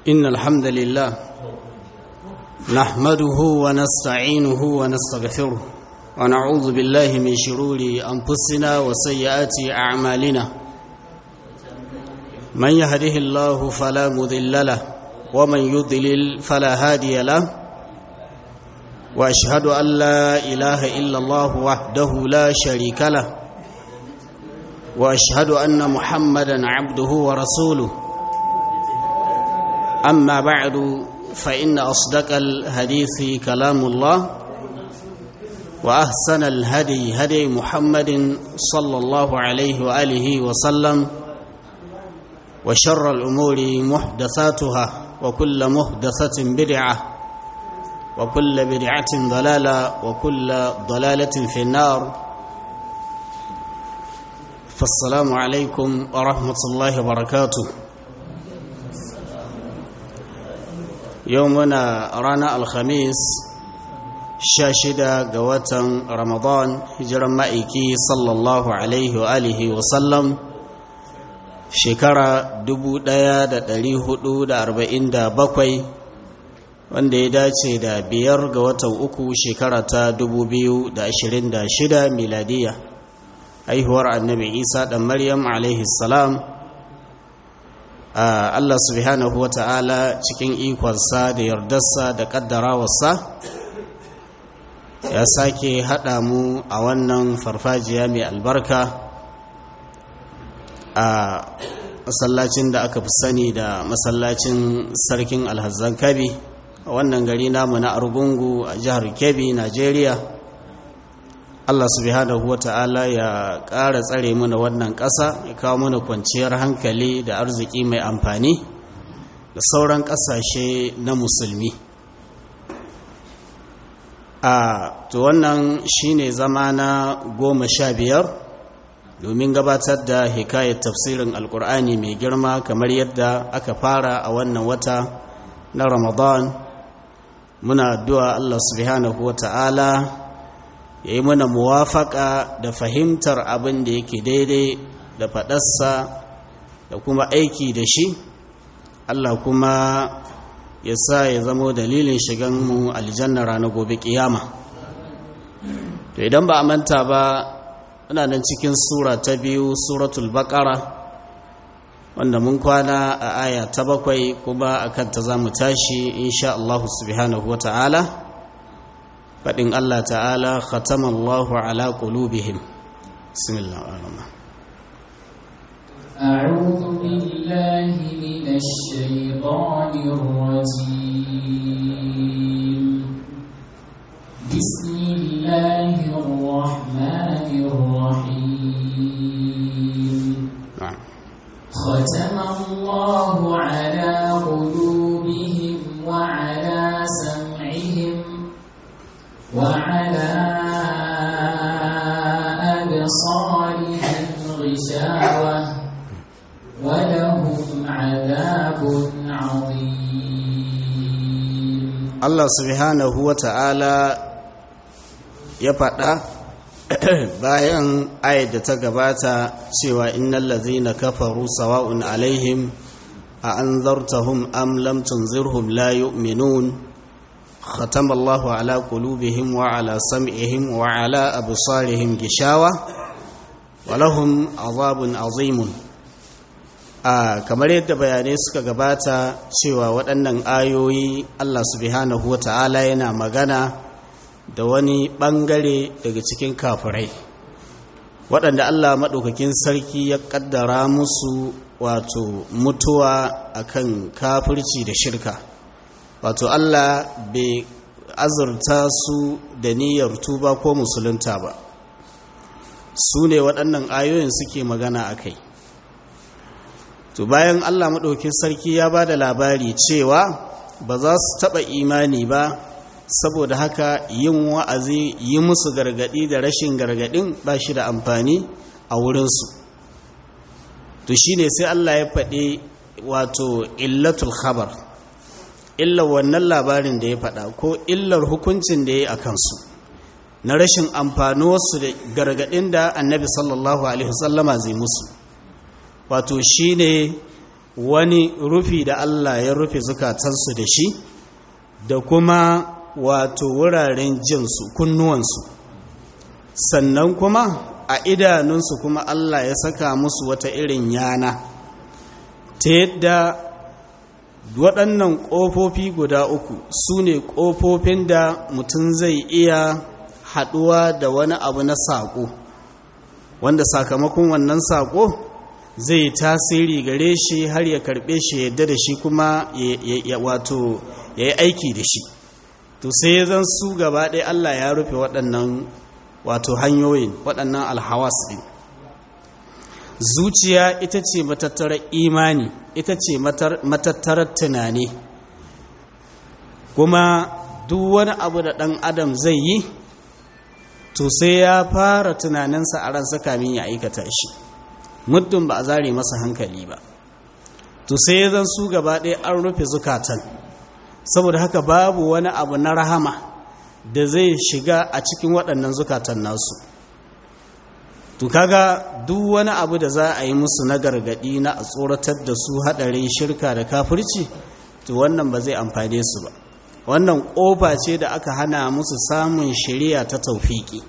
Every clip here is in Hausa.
إن الحمد لله نحمده ونستعينه ونستغفره ونعوذ بالله من شرور أنفسنا وسيئات أعمالنا من يهده الله فلا مذل له ومن يضلل فلا هادي له وأشهد أن لا إله إلا الله وحده لا شريك له وأشهد أن محمدا عبده ورسوله أما بعد فإن أصدق الحديث كلام الله وأحسن الهدي هدي محمد صلى الله عليه وآله وسلم وشر الأمور محدثاتها وكل محدثة بدعة وكل بدعة ضلالة وكل ضلالة في النار فالسلام عليكم ورحمة الله وبركاته يومنا رانا الخميس شاشدة قوة رمضان هجرا مائكي صلى الله عليه وآله وسلم shekara bakwai, wanda ya dace da biyar ga watan uku shekara ta shida miladiya haihuwar annabi isa ɗan maryam alaihi salam allah subhanahu wa ta'ala cikin ikonsa da yardarsa da ƙaddarawarsa ya sake haɗa mu a wannan farfajiya mai albarka a masallacin da aka fi sani da masallacin sarkin alhazan kabi a wannan gari namu na argungu a jihar kebbi najeriya allah subhanahu wata'ala ya ƙara tsare mana wannan ƙasa ya kawo mana kwanciyar hankali da arziki mai amfani da sauran ƙasashe na musulmi a to wannan shine zama na goma sha biyar domin gabatar da hikayar tafsirin alkur'ani mai girma kamar yadda aka fara a wannan wata na ramadan muna addu'a Allah subhanahu wa ta'ala ya yi mana muwafaka da fahimtar abin da yake daidai da faɗarsa da kuma aiki da shi Allah kuma ya sa ya zamo dalilin shiganmu aljanna ranar gobe kiyama to idan ba a manta ba muna nan cikin sura ta biyu suratul baqara wanda mun kwana a aya ta bakwai kuma akan ta zamu tashi insha Allah subhanahu wata'ala fadin Allah ta'ala khatama Allahu ala qulubihim bismillahir rahmanir أعوذ بالله من الشيطان الرجيم بسم الله الرحمن الرحيم na'am ختم الله على قلوبهم وعلى سمعهم وعلى أبصارهم غشاوة ولهم عذاب عظيم Allah subhanahu wata'ala ya faɗa bayan ayat da ta gabata cewa innal ladzina kafaru sawa'un alaihim a anzartahum am lam tunzirhum la yu'minun khatama Allahu ala qulubihim wa ala sam'ihim wa ala absarihim gishawa wa lahum azabun azimun a kamar yadda bayanai suka gabata cewa waɗannan ayoyi Allah subhanahu wata'ala yana magana da wani ɓangare daga cikin kafirai waɗanda Allah maɗaukakin sarki ya ƙaddara musu wato mutuwa akan kafirci da shirka wato Allah bai azurta su da niyyar tuba ko musulunta ba su ne waɗannan ayoyin suke magana a kai to bayan Allah maɗaukin sarki ya ba da labari cewa ba za su taɓa imani ba saboda haka yin wa'azi yi musu gargaɗi da rashin gargaɗin ba shi da amfani a wurinsu to shi ne sai Allah ya faɗi wato illatul khabar illar wannan labarin da ya faɗa ko illar hukuncin da ya yi a kansu na rashin amfanuwarsu da gargaɗin da annabi sallallahu alaihi wasallama zai musu wato shine wani rufi da Allah ya rufe zukatansu da shi da kuma wato wuraren jinsu kunnuwansu sannan kuma a idanunsu kuma Allah ya saka musu wata irin yana ta yadda waɗannan ƙofofi guda uku su ne ƙofofin da mutum zai iya haɗuwa da wani abu na saƙo wanda sakamakon wannan saƙo zai tasiri gare shi har ya karɓe shi yadda da shi kuma ya wato ya yi aiki da shi to sai zan su gaba ɗaya Allah ya rufe waɗannan wato hanyoyin waɗannan alhawas ɗin zuciya ita ce matattarar imani ita ce matattarar tunani kuma duk wani abu da ɗan adam zai yi to sai ya fara tunaninsa a ransa kamin ya aikata shi muddin ba a zare masa hankali ba to sai zan su gaba ɗaya an rufe zukatan saboda haka babu wani abu na rahama da zai shiga a cikin waɗannan zukatan nasu to kaga duk wani abu da za a yi musu na gargadi na a tsoratar da su haɗarin shirka da kafirci to wannan ba zai amfane su ba wannan ƙofa ce da aka hana musu samun shari'a ta taufiki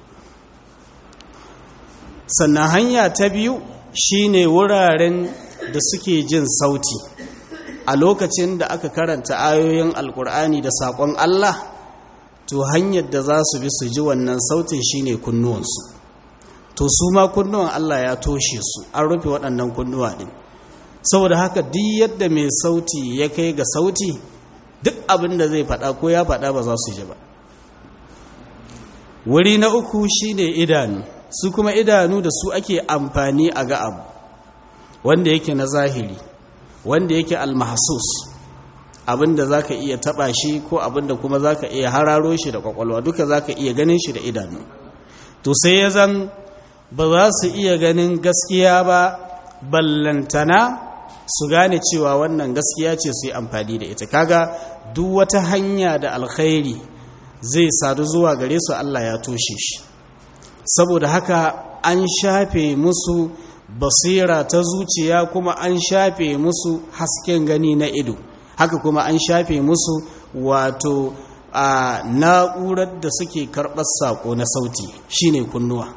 sannan hanya ta biyu shine wuraren da suke jin sauti a lokacin da aka karanta ayoyin alkur'ani da saƙon Allah to hanyar da za su bi su ji wannan sautin shine kunnuwansu to su ma kunnuwan Allah ya toshe su an rufe waɗannan kunnuwa ɗin saboda haka duk yadda mai sauti ya kai ga sauti duk abin da zai faɗa ko ya faɗa ba za su ji ba wuri na uku shine idanu su kuma idanu da su ake amfani a ga abu wanda yake na zahiri wanda yake almahsus abinda zaka iya taba shi ko abinda kuma zaka iya hararo shi da kwakwalwa duka zaka iya ganin shi da idanu to sai ya zan ba za su iya ganin gaskiya ba ballantana su gane cewa wannan gaskiya ce su yi amfani da ita kaga duk wata hanya da alkhairi zai sadu zuwa gare su Allah ya toshe shi saboda haka an shafe musu basira ta zuciya kuma an shafe musu hasken gani na ido haka kuma an shafe musu wato a na'urar da suke karɓar saƙo na sauti shine kunnuwa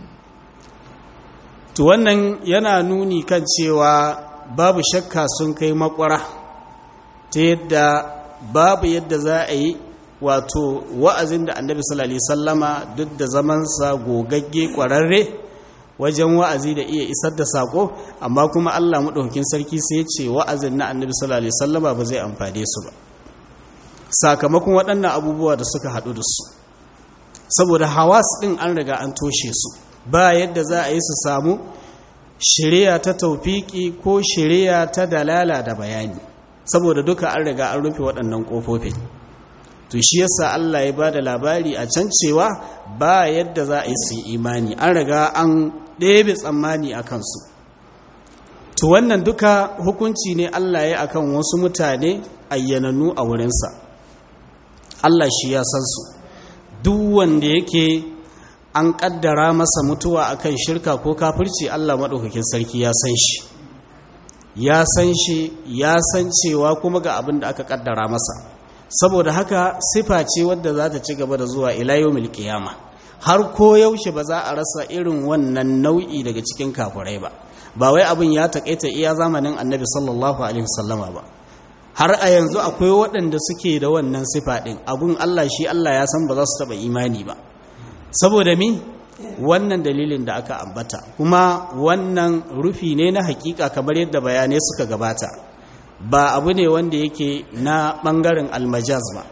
to wannan yana nuni kan cewa babu shakka sun kai makwara ta yadda babu yadda za a yi wato wa'azin da annabi sallallahu alaihi sallama duk da zamansa gogagge kwararre wajen wa'azi da iya isar da sako amma kuma Allah maɗaukakin sarki sai ya ce wa'azin na annabi sallallahu alaihi sallama ba zai amfane su ba sakamakon waɗannan abubuwa da suka haɗu da su saboda hawas ɗin an riga an toshe su ba yadda za a yi su samu shirya ta taufiki ko shirya ta dalala da bayani saboda duka an riga an rufe waɗannan ƙofofin to shi yasa Allah ya bada labari a can cewa ba yadda za a yi su imani an riga an ɗebe tsammani a kansu to wannan duka hukunci ne Allah ya akan wasu mutane ayyananu a wurinsa Allah shi ya san su duk wanda yake an ƙaddara masa mutuwa akan shirka ko kafirci Allah maɗaukakin sarki ya san shi ya san shi ya san cewa kuma ga abin da aka ƙaddara masa saboda haka sifa ce wadda za ta ci gaba da zuwa ilayomil kiyama har ko yaushe ba za a rasa irin wannan nau'i daga cikin kafurai ba ba wai abin ya takaita iya zamanin annabi sallallahu alaihi wasallama ba har a yanzu akwai waɗanda suke da wannan sifa ɗin abun Allah shi Allah ya san ba za su taɓa imani ba saboda mi wannan dalilin da aka ambata kuma wannan rufi ne na hakika kamar yadda bayanai suka gabata ba abu ne wanda yake na ɓangaren almajaz ba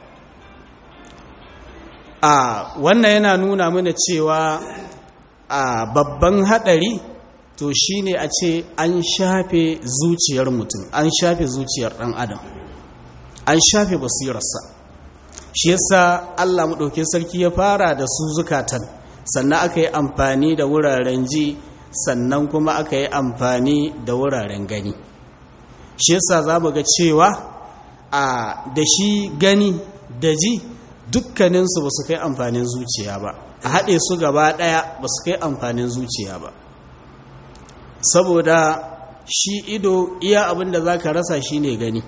a wannan yana nuna mana cewa a babban haɗari to shine a ce an shafe zuciyar mutum an shafe zuciyar ɗan adam an shafe basirarsa shi yasa allah maɗauki sarki ya fara da su zukatan sannan aka yi amfani da wuraren ji sannan kuma aka yi amfani da wuraren gani shi yasa za mu ga cewa a da shi gani da ji dukkaninsu ba su kai amfanin zuciya ba a haɗe su gaba ɗaya ba su kai amfanin zuciya ba saboda shi ido iya abin da za ka rasa shi ne gani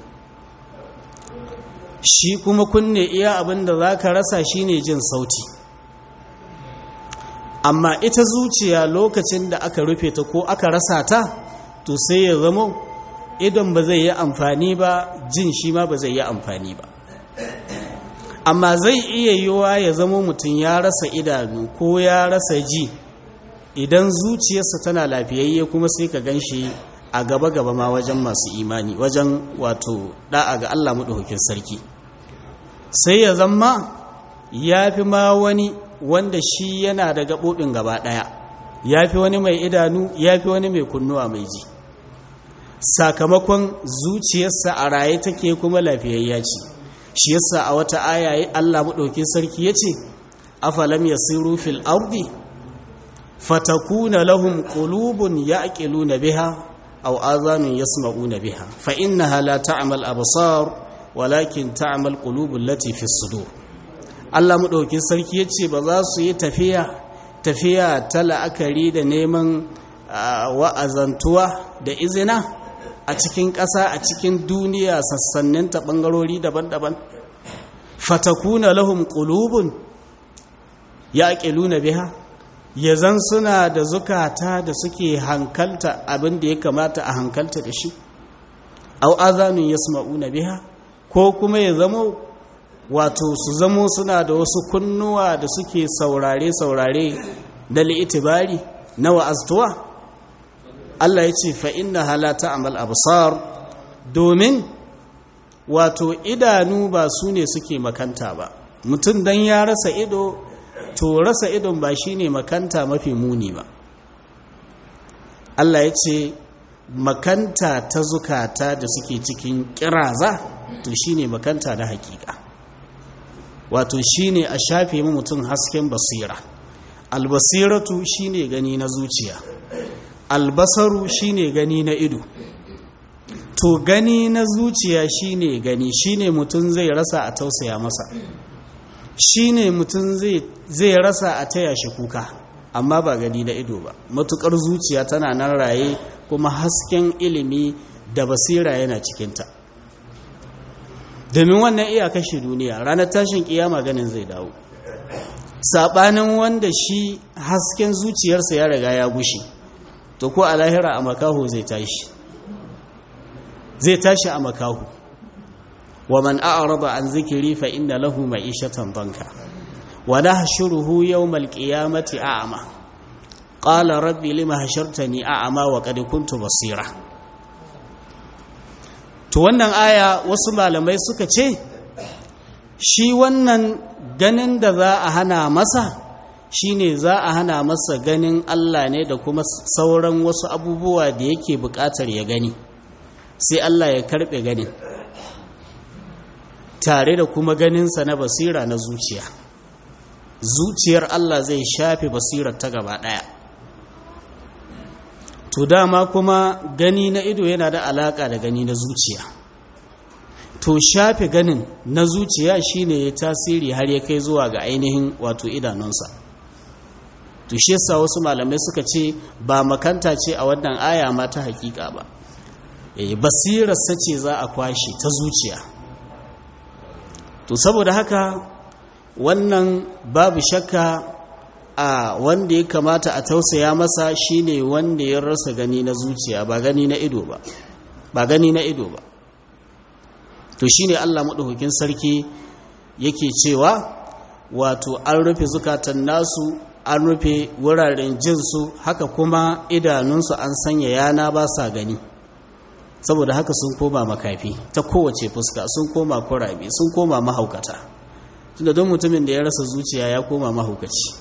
shi kuma kunne iya abin da za ka rasa shi ne jin sauti amma ita zuciya lokacin da aka rufe ta ko aka rasa ta to sai ya zama idon ba zai yi amfani ba jin shi ma ba zai yi amfani ba amma zai iya yiwuwa ya zama mutum ya rasa idanu ko ya rasa ji idan zuciyarsa tana lafiyayye kuma sai ka gan shi a gaba-gaba ma wajen masu imani wajen wato da'a ga Allah maɗaukakin sarki sai ya zama ya fi ma wani wanda shi yana da gaɓoɓin gaba ɗaya ya fi wani mai idanu ya fi wani mai kunnuwa mai ji sakamakon zuciyarsa a raye take kuma lafiyayya ce shi yasa a wata aya Allah maɗaukakin sarki ya ce afalam yasiru fil ardi fatakuna lahum qulubun ya'qiluna biha aw azanun yasma'una biha fa innaha la ta'mal absar walakin ta'mal qulubul lati fi sudur Allah madaukin sarki yace ba za su yi tafiya tafiya ta la'akari da neman wa'azantuwa da izina a cikin ƙasa a cikin duniya sassannin ta bangarori daban-daban fatakuna lahum qulubun yaqiluna biha yazan suna da zukata da suke hankalta abin da ya kamata a hankalta da shi au azanun yasma'una biha ko kuma ya zamo wato su zamo suna da wasu kunnuwa da suke saurare saurare da li'itibari na wa'aztuwa Allah ya ce fa inna halata amal absar domin wato idanu ba su ne suke makanta ba mutum dan ya rasa ido to rasa idon ba shi ne makanta mafi muni ba Allah ya ce makanta ta zukata da suke cikin kiraza to shi ne makanta na hakika wato shi ne a shafe mu mutum hasken basira albasiratu shi ne gani na zuciya albasaru shi ne gani na ido to gani na zuciya shi ne gani shi ne mutum zai rasa a tausaya masa shi ne mutum zai rasa a taya shi kuka amma ba gani na ido ba matukar zuciya tana nan raye kuma hasken ilimi da basira yana cikinta domin wannan iya kashe duniya ranar tashin kiyama ganin zai dawo saɓanin wanda shi hasken zuciyarsa ya riga ya gushe to ko a lahira a makaho zai tashi zai tashi a makaho ومن أعرض عن ذكري فإن له معيشة ضنكا ونحشره يوم القيامة أعمى قال ربي لما حشرتني أعمى وقد كنت بصيرا to wannan aya wasu malamai suka ce shi wannan ganin da za a hana masa shine za a hana masa ganin Allah ne da kuma sauran wasu abubuwa da yake buƙatar ya gani sai Allah ya karɓe ganin tare da kuma ganinsa na basira na zuciya zuciyar Allah zai shafe basirar ta gaba ɗaya to dama kuma gani na ido yana da alaƙa da gani na zuciya to shafe ganin na zuciya shine ya tasiri har ya kai zuwa ga ainihin wato idanunsa to shi yasa wasu malamai suka ce ba makanta ce a wannan aya ma ta hakika ba basirarsa ce za a kwashe ta zuciya to saboda haka wannan babu shakka a wanda ya kamata a tausaya masa shine wanda ya rasa gani na zuciya ba gani na ido ba ba gani na ido ba to shine Allah madaukakin sarki yake cewa wato an rufe zukatan nasu an rufe wuraren jinsu haka kuma idanunsu an sanya yana ba sa gani saboda haka sun koma makafi ta kowace fuska sun koma kurabe sun koma mahaukata tunda don mutumin da ya rasa zuciya ya koma mahaukaci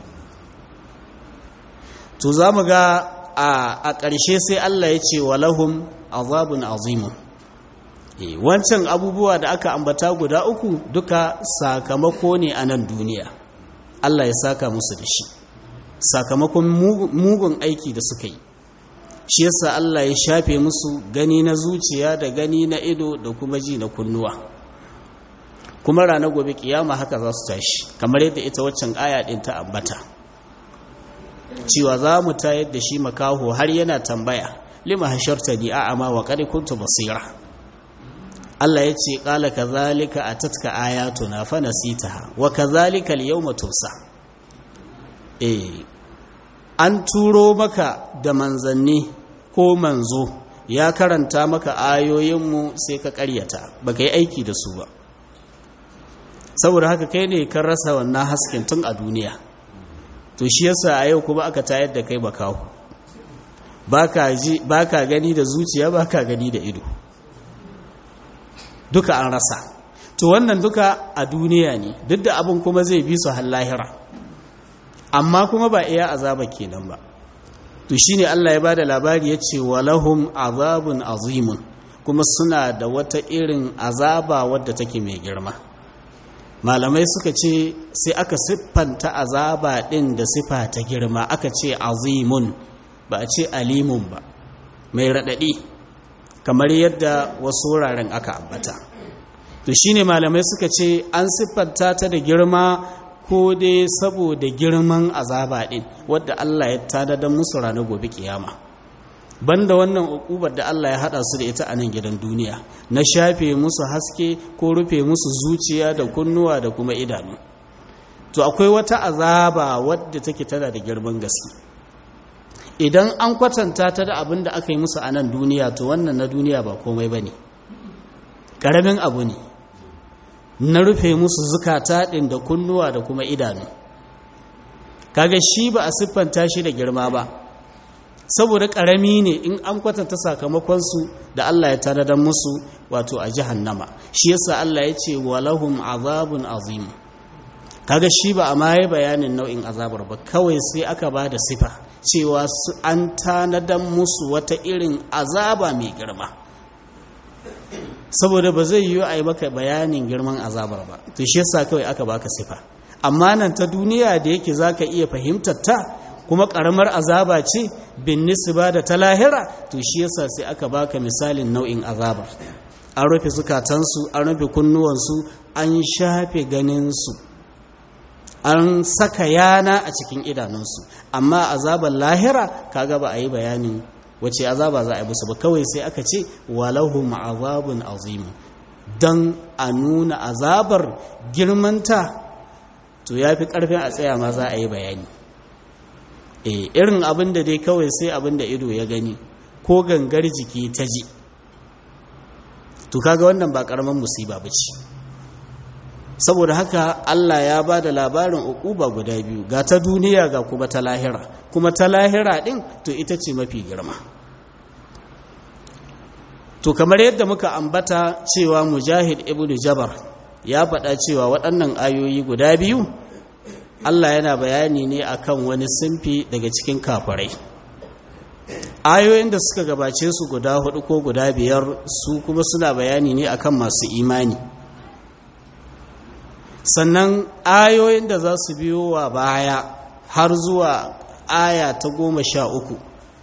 to za mu ga a ƙarshe sai Allah ya ce walahum azabun azimun wancan abubuwa da aka ambata guda uku duka sakamako ne a nan duniya Allah ya saka musu da shi sakamakon mugun aiki da suka yi shi yasa Allah ya shafe musu gani na zuciya da gani na ido da kuma ji na kunnuwa kuma rana gobe kiyama haka za su tashi kamar yadda ita waccan aya din ta ambata cewa za mu tayar da shi makaho har yana tambaya lima hashartani a'ama wa qad kuntu basira Allah ya ce qala kadhalika atatka ayatuna fa nasitaha wa kadhalika al-yawma tusa eh an turo maka da manzanni ko manzo ya karanta maka ayoyinmu sai ka karyata baka yi aiki da su ba saboda haka kai ne kan rasa wannan hasken tun a duniya to shi yasa a yau kuma aka tayar da kai bakawo baka gani da zuciya baka gani da ido duka an rasa to wannan duka a duniya ne duk da abin kuma zai bi su har lahira amma kuma ba iya azaba kenan ba to shine Allah ya bada labari yace walahum azabun azimun kuma suna da wata irin azaba wadda take mai girma malamai suka ce sai aka siffanta azaba din da sifa ta girma aka ce azimun ba a ce alimun ba mai radadi kamar yadda wasu wuraren aka ambata to shine malamai suka ce an siffanta ta da girma ko dai saboda girman azaba din wadda Allah ya tada musu ranar gobe kiyama banda wannan ukubar da Allah ya hada su da ita a nan gidan duniya na shafe musu haske ko rufe musu zuciya da kunnuwa da kuma idanu to akwai wata azaba wadda take tana da girman gaske idan an kwatanta ta da abin da aka yi musu a nan duniya to wannan na duniya ba komai ba ne ƙaramin abu ne na rufe musu zukata ɗin da kunnuwa da kuma idanu kaga shi ba a siffanta shi da girma ba saboda ƙarami ne in an kwatanta sakamakonsu da Allah ya tanadar musu wato a jahannama shi yasa Allah ya ce walahum azabun azim kaga shi ba a maye bayanin nau'in azabar ba kawai sai aka ba da sifa cewa an tanadar musu wata irin azaba mai girma saboda ba zai yiwu a yi maka bayanin girman azabar ba to shi yasa kawai aka baka sifa amma nan ta duniya da yake zaka iya fahimtar ta kuma karamar azaba ce bin nisba da ta lahira to shi yasa sai aka baka misalin nau'in azabar an rufe zukatansu an rufe kunnuwansu an shafe ganinsu an saka yana a cikin idanunsu amma azabar lahira kaga ba a yi bayanin wace azaba za a yi musu ba kawai sai aka ce walahum azabun azim don a nuna azabar girmanta to ya fi ƙarfin a tsaya ma za a yi bayani e irin abin da dai kawai sai abin da ido ya gani ko gangar jiki ta ji to kaga wannan ba ƙaramin musiba ba ce saboda haka Allah ya ba da labarin uquba guda biyu ga ta duniya ga kuma ta lahira kuma ta lahira din to ita ce mafi girma to kamar yadda muka ambata cewa mujahid ibnu jabar ya faɗa cewa waɗannan ayoyi guda biyu Allah yana bayani ne akan wani simfi daga cikin kafirai ayoyin da suka gabace su guda hudu ko guda biyar su kuma suna bayani ne akan masu imani sannan ayoyin da za su biyo wa baya har zuwa aya ta goma sha uku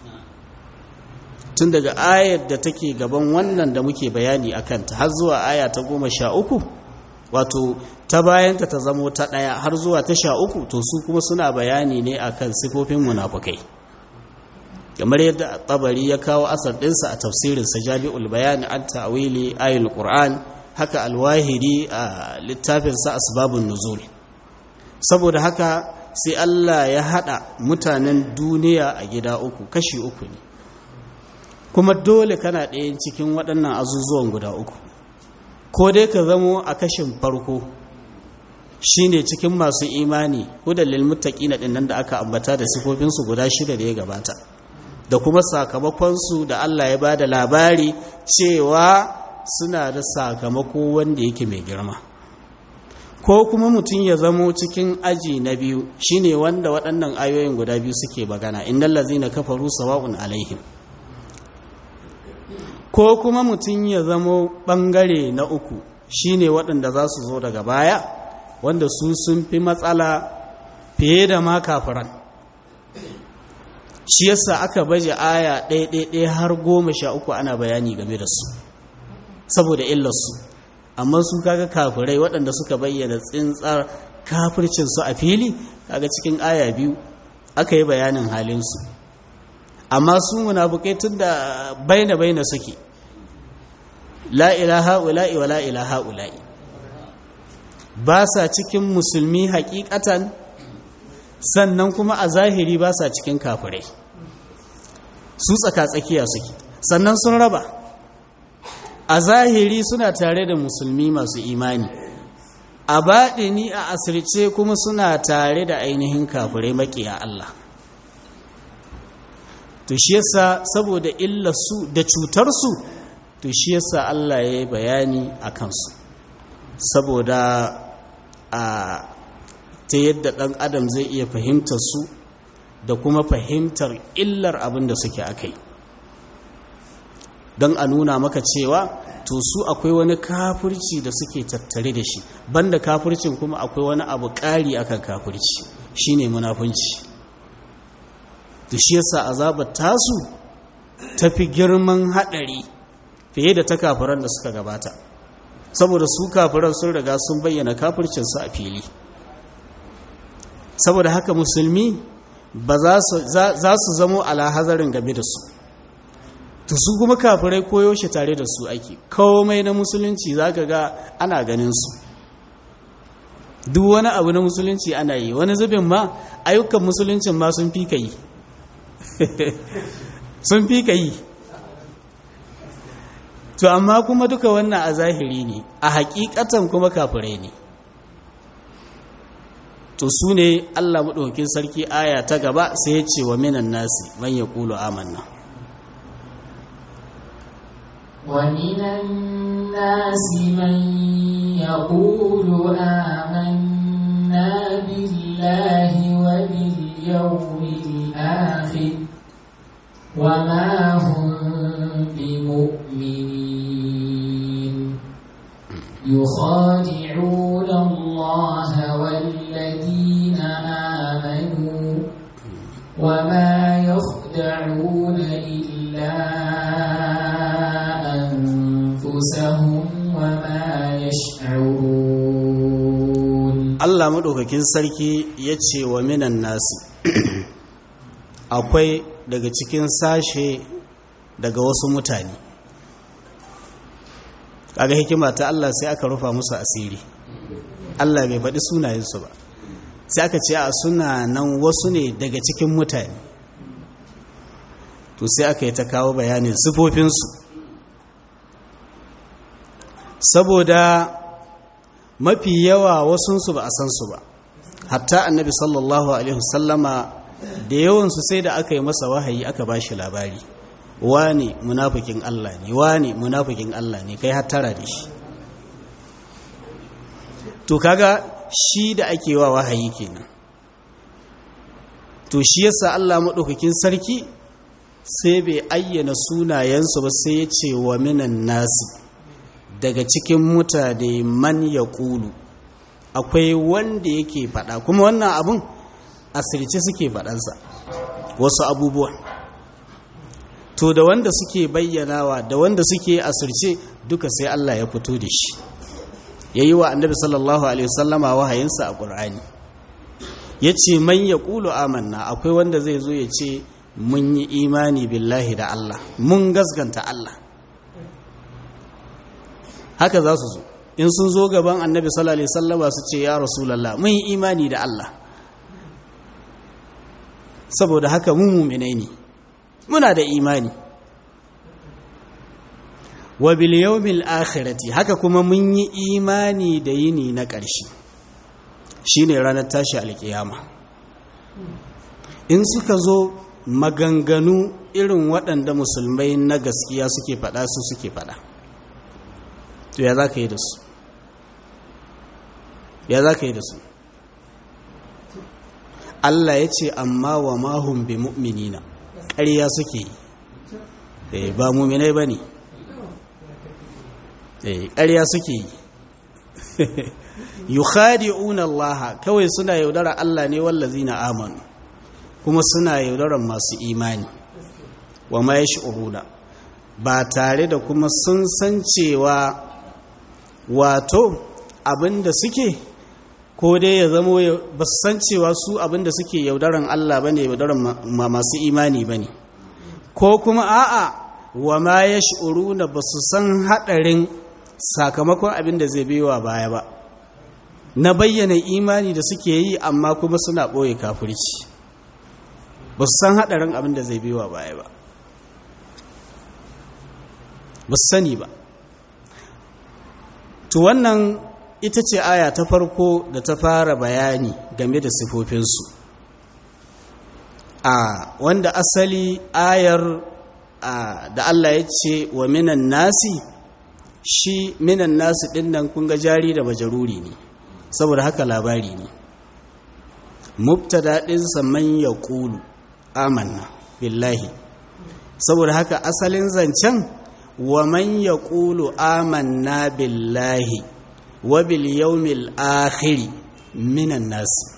tun daga ayar da take gaban wannan da muke bayani a kanta har zuwa aya ta goma sha uku wato ta bayanta ta zamo ta ɗaya har zuwa ta sha uku to su kuma suna bayani ne akan sifofin munafukai kamar yadda tabari ya kawo asar ɗinsa a tafsirinsa jami'ul bayani an ta'wili ayul qur'an haka alwahiri a littafinsa asbabun nuzul saboda haka sai Allah ya hada mutanen duniya a gida uku kashi uku ne kuma dole kana ɗayan cikin waɗannan azuzuwan guda uku ko dai ka zamo a kashin farko shine cikin masu imani hudan lil muttaqina din nan da aka ambata da sifofinsu guda shida da ya gabata da kuma sakamakonsu da Allah ya bada labari cewa suna da sakamako wanda yake mai girma ko kuma mutum ya zamo cikin aji na biyu shine wanda waɗannan ayoyin guda biyu suke magana innal ladzina kafaru sawa'un alaihim ko kuma mutum ya zamo ɓangare na uku shine waɗanda za su zo daga baya wanda su sun fi matsala fiye da ma kafiran shi yasa aka baje aya ɗaya har goma sha uku ana bayani game da su saboda illarsu amma su kaga kafirai waɗanda suka bayyana tsintsar kafircinsu a fili kaga cikin aya biyu aka yi bayanin halinsu amma su munafukai tun da baina baina suke la ilaha ula'i wa la ilaha ula'i ba sa cikin musulmi hakikatan sannan kuma a zahiri ba sa cikin kafirai su tsaka-tsakiya suke sannan sun raba a zahiri suna tare da musulmi masu imani a baɗini a asirce kuma suna tare da ainihin kafirai maƙiya Allah to shi yasa saboda illarsu da cutarsu to shi yasa Allah ya yi bayani a kansu saboda a ta yadda ɗan adam zai iya fahimtar su da kuma fahimtar illar abin da suke akai don a nuna maka cewa to su akwai wani kafirci da suke tattare da shi banda kafircin kuma akwai wani abu ƙari akan kafirci shine munafunci da shi yasa azabar tasu tafi girman haɗari fiye da ta kafiran da suka gabata saboda su kafiran sun riga sun bayyana kafircinsu a fili saboda haka musulmi ba za su zamo alahazarin game da su to su kuma kafirai koyo shi tare da su ake komai na musulunci za ka ga ana ganin su duk wani abu na musulunci ana yi wani zubin ma ayyukan musuluncin ma sun fi ka yi sun fi ka yi to amma kuma duka wannan a zahiri ne a hakikatan kuma kafirai ne to su ne allah maɗaukin sarki aya ta gaba sai ya ce wa minan nasi man ya ƙulu amanna ومن الناس من يقول آمنا بالله وباليوم الآخر وما هم بمؤمنين يخادعون الله والذين آمنوا وما يخدعون إلا أنفسهم وما يشعرون Allah maɗaukakin sarki ya ce wa minan nasi akwai daga cikin sashe daga wasu mutane kaga hikima ta Allah sai aka rufa musu asiri Allah bai faɗi sunayensu ba sai aka ce a suna nan wasu ne daga cikin mutane to sai aka yi ta kawo bayanin sifofinsu saboda mafi yawa wasunsu ba a san su ba hatta annabi sallallahu alaihi wasallama da yawansu sai da aka yi masa wahayi aka ba shi labari wani munafikin Allah ne wani munafikin Allah ne kai hattara da shi to kaga shi da ake wa wahayi kenan to shi yasa Allah madaukakin sarki sai bai ayyana sunayensu ba sai ya ce wa minan nasi daga cikin mutane man ya ƙulu akwai wanda yake faɗa kuma wannan abun asirce suke faɗansa wasu abubuwa to da wanda suke bayyanawa da wanda suke asirce duka sai Allah ya fito da shi ya yi wa annabi sallallahu alaihi wasallama wahayinsa a ƙur'ani ya ce man ya ƙulu amanna akwai wanda zai zo ya ce mun yi imani billahi da Allah mun gasganta Allah haka za su zo in sun zo gaban annabi sallallahu alaihi wasallama su ce ya rasulullah mun yi imani da Allah saboda haka mu mu'minai ne muna da imani wa bil yawmil akhirati haka kuma mun yi imani da yini na ƙarshe shine ranar tashi alkiyama in suka zo maganganu irin waɗanda musulmai na gaskiya suke faɗa su suke faɗa to ya za ka yi da su ya za ka yi da su Allah ya ce amma wa mahun bi mu'minina ƙarya suke yi ba muminai ba ne ƙarya suke yi yukhadi'una Allah kawai suna yaudara Allah ne wallazina amanu kuma suna yaudaran masu imani wa ma yash'uruna ba tare da kuma sun san cewa wato abinda suke ko dai ya zamo ba su san cewa su abinda suke yaudaran Allah bane yaudaran masu imani bane ko kuma a'a wa ma ya na ba su san haɗarin sakamakon abin da zai biyowa baya ba na bayyana imani da suke yi amma kuma suna ɓoye kafirci ba su san haɗarin abin da zai biyowa baya ba ba su sani ba to wannan ita ce aya ta farko da ta fara bayani game da sifofinsu a wanda asali ayar da Allah ya ce wa minan nasi shi minan nasi ɗin nan kunga jari da majaruri ne saboda haka labari ne mubtada ɗinsa man ya ƙulu amanna billahi saboda haka asalin zancen wa man ya ƙulu amanna billahi wa bil yawmil akhiri minan nasi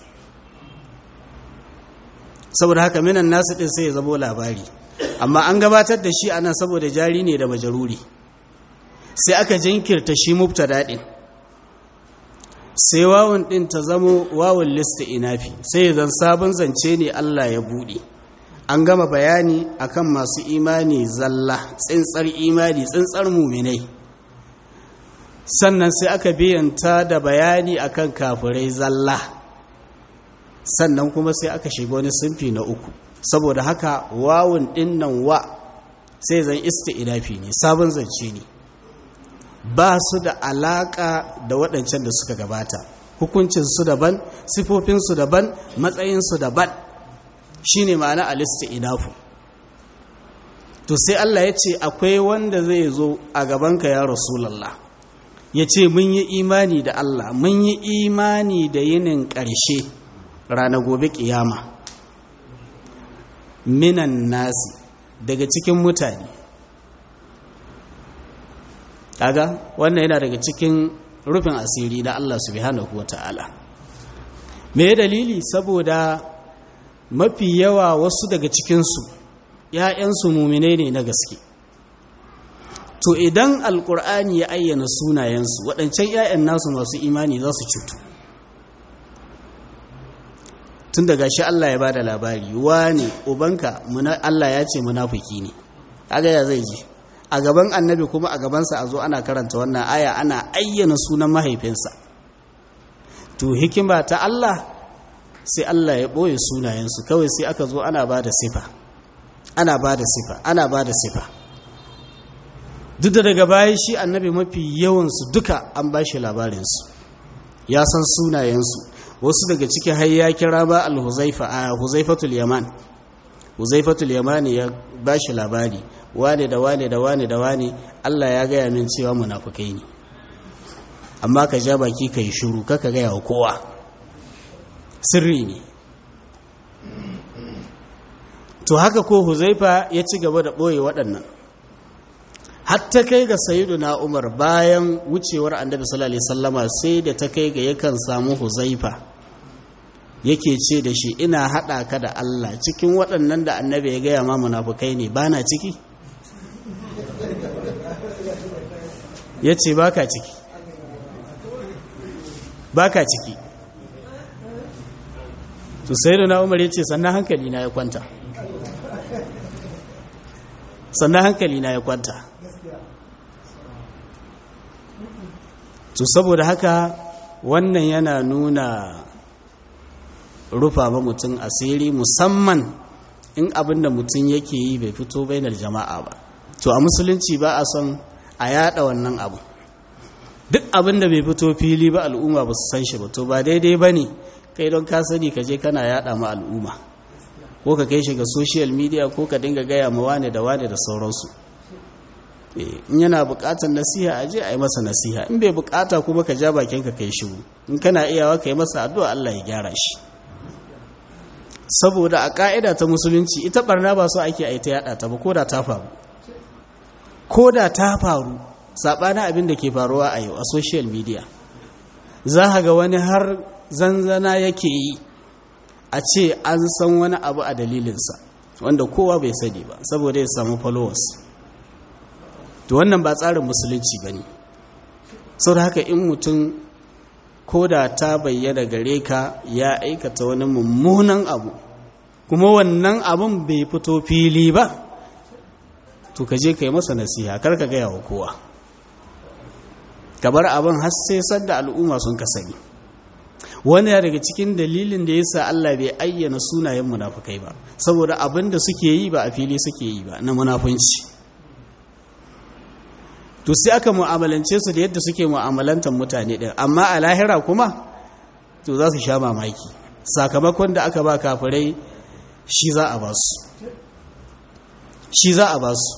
saboda haka minan nasu ɗin sai ya zabo labari amma an gabatar da shi anan saboda jari ne da majaruri sai aka jinkirta shi mubtada ɗin sai wawun ɗin ta zamo wawun lista inafi sai ya zan sabon zance ne Allah ya buɗe an gama bayani akan masu imani zalla tsintsar imani tsintsar muminai sannan sai aka biyanta da bayani akan kafirai zalla sannan kuma sai aka shiga wani sunfi na uku saboda haka wawun dinnan wa sai zan inafi ne sabon zance ne ba su da alaka da waɗancan da suka gabata hukuncinsu daban sifofinsu daban matsayinsu daban shine ma'ana inafu to sai Allah ya ce akwai wanda zai zo a gabanka ya rasulallah ya ce mun yi imani da Allah mun yi imani da yinin ƙarshe rana gobe ƙiyama minan nasi daga cikin mutane kaga wannan yana daga cikin rufin asiri na Allah subhanahu wa ta'ala me dalili saboda mafi yawa wasu daga cikinsu ‘ya'yansu muminai ne na gaske to idan alkur'ani ya ayyana sunayensu waɗancan ‘ya'yan nasu masu imani za su cutu tun daga shi Allah ya ba da labari wane ubanka Allah ya ce munafiki ne kaga ya zai ji a gaban annabi kuma a gabansa a zo ana karanta wannan aya ana ayyana sunan mahaifinsa to hikima ta Allah sai Allah ya ɓoye sunayensu kawai sai aka zo ana ba da sifa ana ba da sifa ana ba da sifa duk da daga baya shi annabi mafi yawansu duka an ba shi labarinsu ya san sunayensu wasu daga ciki har ya kira ba al-huzaifa a huzaifatul yaman huzaifatul yaman ya ba shi labari wane da wane da wane da wane Allah ya gaya min cewa munafukai ne amma ka ja baki ka yi shuru kaka gaya wa kowa sirri ne to haka ko huzaifa ya ci gaba da ɓoye waɗannan hatta kai ga na umar bayan wucewar annabi sallallahu alaihi sallama sai da ta kai ga yakan samu huzaifa yake ce da shi ina haɗa ka da Allah cikin waɗannan da annabi ya gaya ma munafukai ne ba na ciki ya ce ba ka ciki ba ka ciki to sai da umar ya ce sannan hankali na ya kwanta sannan hankali na ya kwanta to saboda haka wannan yana nuna rufa ba mutum asiri musamman in abin da mutum yake yi bai fito bainar jama'a ba to a musulunci ba a son a yada wannan abu duk abin da bai fito fili ba al'umma ba su san shi ba to ba daidai ba ne kai don ka sani ka je kana yada ma al'umma ko ka kai shi ga social media ko ka dinga gaya ma wane da wane da sauransu in yana bukatar nasiha a je a yi masa nasiha in bai bukata kuma ka ja bakin ka kai shiru in kana iyawa ka yi masa addu'a Allah ya gyara shi saboda a ka'ida ta musulunci ita barna ba so ake aita yada ta ba ko da ta faru ko da ta faru sabanin abin da ke faruwa a yau a social media za ga wani har zanzana yake yi a ce an san wani abu a dalilinsa wanda kowa bai sani ba saboda ya samu followers to wannan ba tsarin musulunci ba ne sau da haka in mutum ko da ta bayyana gare ka ya aikata wani mummunan abu kuma wannan abun bai fito fili ba to ka je ka yi masa nasiha kar ka gaya wa kowa ka bar abin har sai sadda al'umma sun ka sani wani daga cikin dalilin da yasa Allah bai ayyana sunayen munafukai ba saboda abin da suke yi ba a fili suke yi ba na munafunci to sai aka mu'amalance su da yadda suke mu'amalantar mutane din amma a lahira kuma to za su sha mamaki sakamakon da aka ba kafirai shi za a ba su shi za a ba su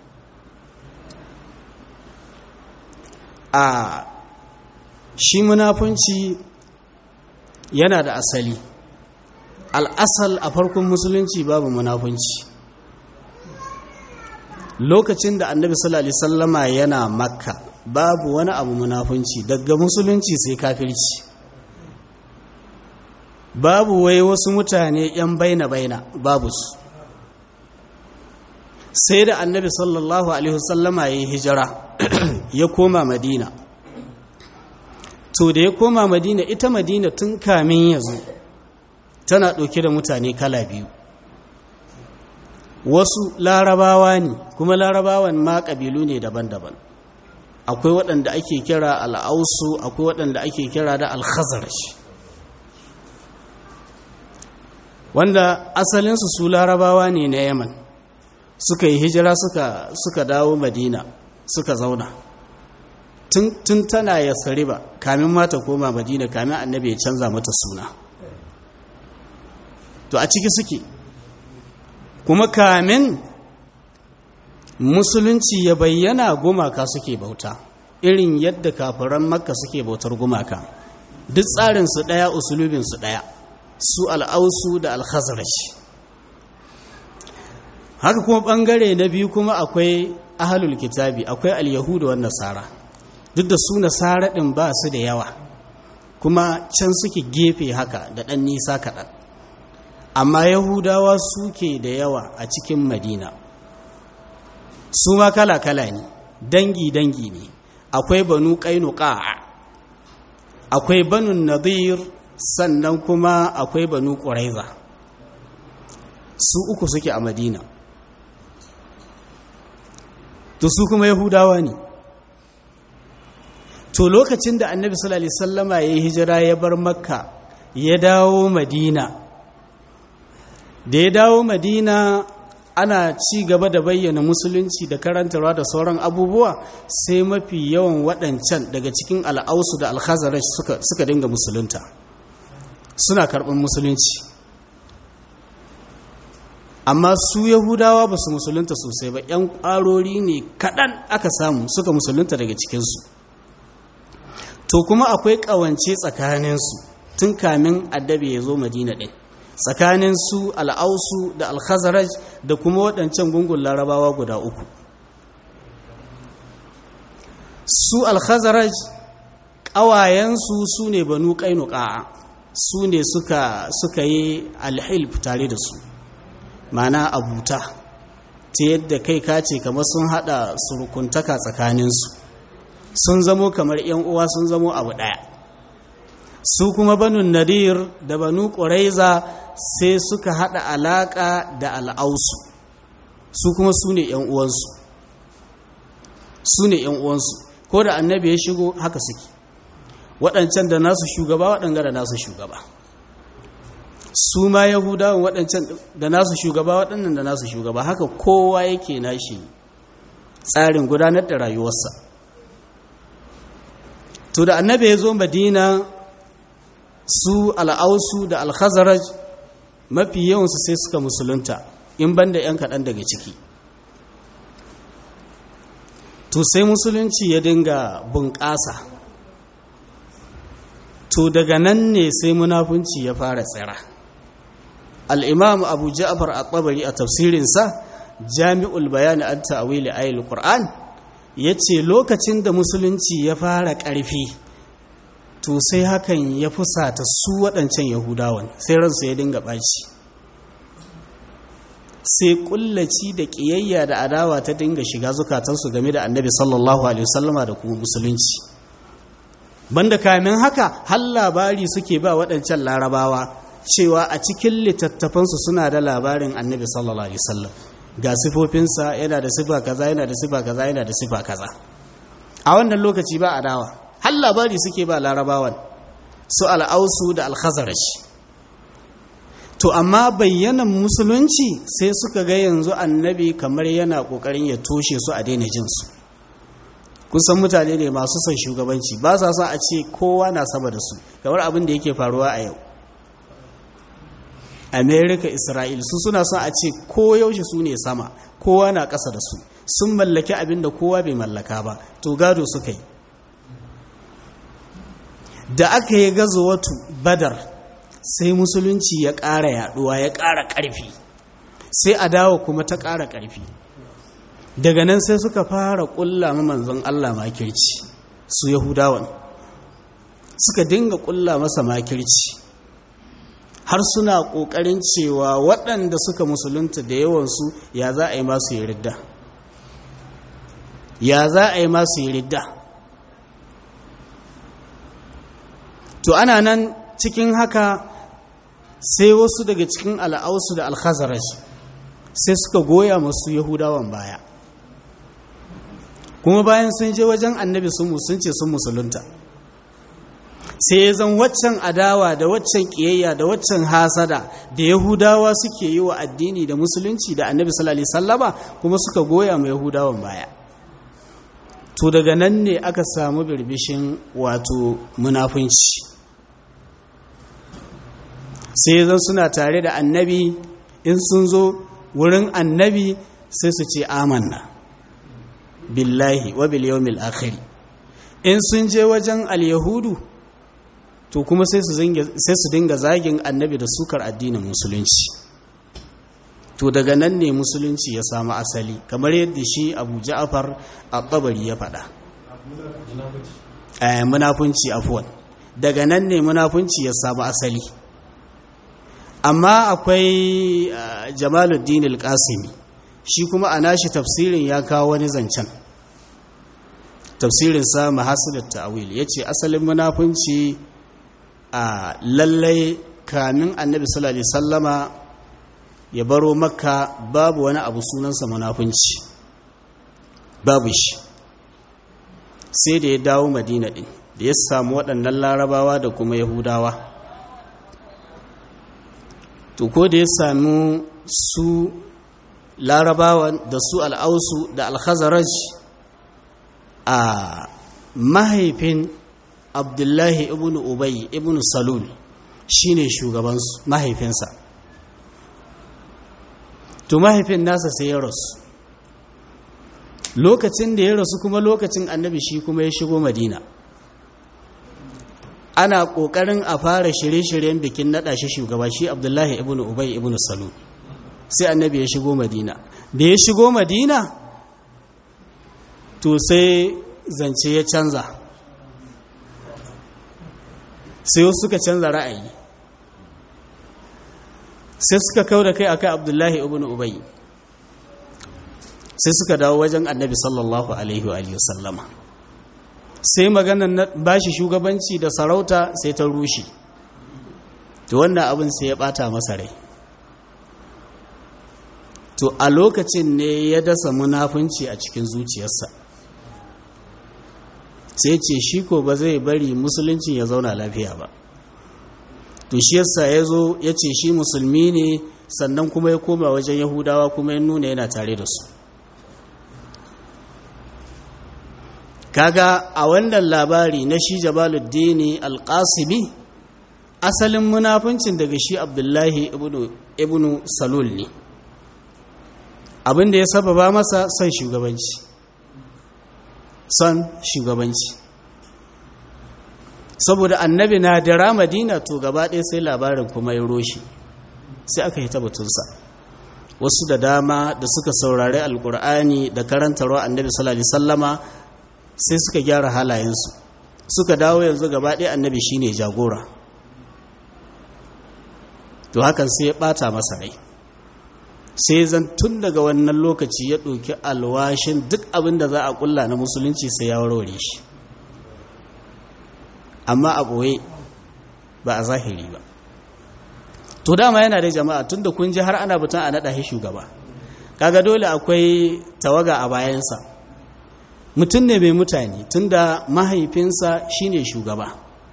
a shi munafunci yana da asali al'asal a farkon musulunci babu munafunci lokacin da annabi sallallahu alaihi sallama yana makka babu wani abu munafunci daga musulunci sai kafirci babu wai wasu mutane yan baina-baina babu su sai da annabi sallallahu alaihi wasallama ya yi hijira ya koma madina to da ya koma madina ita madina tun kamin ya zo tana ɗauke da mutane kala biyu wasu larabawa ne kuma larabawan ma ƙabilu ne daban-daban akwai waɗanda ake kira al'ausu akwai waɗanda ake kira da alhazarash wanda asalinsu su larabawa ne na yaman suka yi hijira suka, suka dawo madina suka zauna tun tana ya ba kamin mata koma madina kamin annabi ya canza mata suna to a ciki suke kuma kamin musulunci ya bayyana gumaka suke bauta irin yadda kafiran makka suke bautar gumaka duk tsarinsu ɗaya usulubinsu ɗaya su al'ausu da alhazarash haka kuma ɓangare na biyu kuma akwai ahalul kitabi akwai al-yahudu wa nasara duk da su nasara ɗin ba su da yawa kuma can suke gefe haka da ɗan nisa kaɗan amma yahudawa suke da yawa a cikin madina su ma kala-kala ne dangi-dangi ne akwai banu ƙainuka akwai banu nadir sannan kuma akwai banu ƙuraiza su uku suke a madina to su kuma yahudawa ne to lokacin da annabi sallallahu alaihi wasallama ya yi hijira ya bar makka ya dawo madina da ya dawo madina ana ci gaba da bayyana musulunci da karantarwa da sauran abubuwa sai mafi yawan waɗancan daga cikin al'ausu da alhazarash suka, suka dinga musulunta suna karɓar musulunci amma su yahudawa ba su musulunta sosai ba 'yan ƙwarori ne kaɗan aka samu suka musulunta daga cikinsu to kuma akwai ƙawance tsakaninsu tun kamin addabi ya zo madina ɗin tsakanin su al'ausu da alhazaraj da kuma waɗancan gungun larabawa guda uku su alhazaraj ƙawayensu su ne banu ƙainuka su ne suka, suka yi alhilf tare da su mana abuta ta yadda kai kace kamar sun haɗa surukuntaka tsakaninsu sun zamo kamar 'yan uwa sun zamo abu ɗaya su kuma banu nadir da banu ƙuraiza sai suka haɗa alaƙa da al'ausu su kuma su ne uwansu su ne uwansu ko da annabi ya shigo haka suke waɗancan da nasu shugaba waɗanga da nasu shugaba su ma yahudawan waɗancan da nasu shugaba waɗannan da nasu shugaba haka kowa yake nashi tsarin gudanar da rayuwarsa to da annabi ya zo madina su al'ausu da alhazaraj mafi yawansu sai suka musulunta in banda 'yan kaɗan daga ciki to sai musulunci ya dinga bunƙasa to daga nan ne sai munafunci ya fara tsira al'imam abu ja'afar a tsabari a tafsirinsa jami'ul bayani an ta'awili ayil qur'an ya ce lokacin da musulunci ya fara ƙarfi to sai hakan ya fusata su waɗancan yahudawan sai ransu ya dinga ɓaci sai ƙullaci da ƙiyayya da adawa ta dinga shiga zukatansu game da annabi sallallahu alaihi wasallama da kuma musulunci banda kamin haka har labari suke ba waɗancan larabawa cewa a cikin littattafansu suna da labarin annabi sallallahu alaihi wasallam ga sifofinsa yana da sifa kaza yana da sifa kaza yana da sifa kaza a wannan lokaci ba adawa har labari suke ba larabawan su al'ausu da alkhazarash to amma bayyanan musulunci sai suka ga yanzu annabi kamar yana kokarin ya toshe su a daina jinsu kusan mutane ne masu son shugabanci ba sa son a ce kowa na sama da su kamar abin da yake faruwa a yau america isra'il su suna son a ce ko yaushe su ne sama kowa na ƙasa da su sun mallaki abin da kowa bai mallaka ba to gado suka yi da aka yi watu badar sai musulunci ya ƙara yaɗuwa ya ƙara ƙarfi sai a dawo kuma ta ƙara ƙarfi daga nan sai suka fara ƙulla manzon Allah makirci su yahudawan suka dinga ƙulla masa makirci har suna ƙoƙarin cewa waɗanda suka musulunta da yawansu ya za a yi masu yi ridda ya za a yi masu yi ridda to ana nan cikin haka sai wasu daga cikin al'ausu da alhazarash sai suka goya masu yahudawan baya kuma bayan sun je wajen annabi sun ce sun musulunta sai ya zan waccan adawa da waccan kiyayya da waccan hasada da yahudawa suke yi wa addini da musulunci da annabi sallallahu sallama kuma suka goya ma yahudawan baya to daga nan ne aka samu birbishin wato munafunci sai zan suna tare da annabi in sun zo wurin annabi sai su ce amanna billahi wa bil yawmil akhir in sun je wajen al-yahudu to kuma sai su dinga zagin annabi da sukar addinin musulunci to daga nan ne musulunci ya samu asali kamar yadda shi abu ja'afar al-tabari ya faɗa munafunci afuwan daga nan ne munafunci ya samu asali amma akwai jamaluddin al-qasimi shi kuma a nashi tafsirin ya kawo wani zancen tafsirinsa mahasilat ta'awil yace asalin munafunci a lallai kamin annabi sallallahu alaihi sallama ya baro makka babu wani abu sunansa munafunci babu shi sai da ya dawo madina din da ya samu waɗannan larabawa da kuma yahudawa to ko da ya samu su larabawan da su al'ausu da alhazaraj a mahaifin abdullahi ibn ubay ibn salul shine shugabansu mahaifinsa to mahaifin nasa sai ya rasu lokacin da ya rasu kuma lokacin annabi shi kuma ya shigo madina ana ƙoƙarin a fara shirye-shiryen bikin naɗa shi shugaba shi abdullahi ibn ubay ibn salul sai annabi ya shigo madina da ya shigo madina to sai zance ya canza sai wasu suka canza ra'ayi sai suka kau da kai akai abdullahi ibn ubay sai suka dawo wajen annabi sallallahu alaihi wa sallama sai maganar bashi shugabanci da sarauta sai ta rushe to wannan abin sai ya bata masa rai to a lokacin ne ya dasa munafunci a cikin zuciyarsa sai ce shi ko ba zai bari musulunci ya zauna lafiya ba to shi yasa ya zo ya ce shi musulmi ne sannan kuma ya koma wajen yahudawa kuma ya nuna yana tare da su kaga a wannan labari na shi jabaluddini alƙasibi asalin munafuncin daga shi abdullahi ibnu salul ne abinda ya sababa masa son shugabanci son shugabanci saboda annabi na dara madina to gaba ɗaya sai labarin kuma ya roshi sai aka yi tabbatunsa wasu da dama da suka saurari alkur'ani da karantarwa annabi sallallahu alaihi sallama sai suka gyara halayensu suka dawo yanzu gaba ɗaya annabi shine jagora to hakan sai ya ɓata masa rai sai zan tun daga wannan lokaci ya ɗauki alwashin duk abin da za a ƙulla na musulunci sai ya warware shi amma a ɓoye ba a zahiri ba to dama yana da jama'a tun da kun ji har ana batun a naɗa shi shugaba kaga dole akwai tawaga a bayansa mutum ne mai mutane tunda mahaifinsa shine shugaba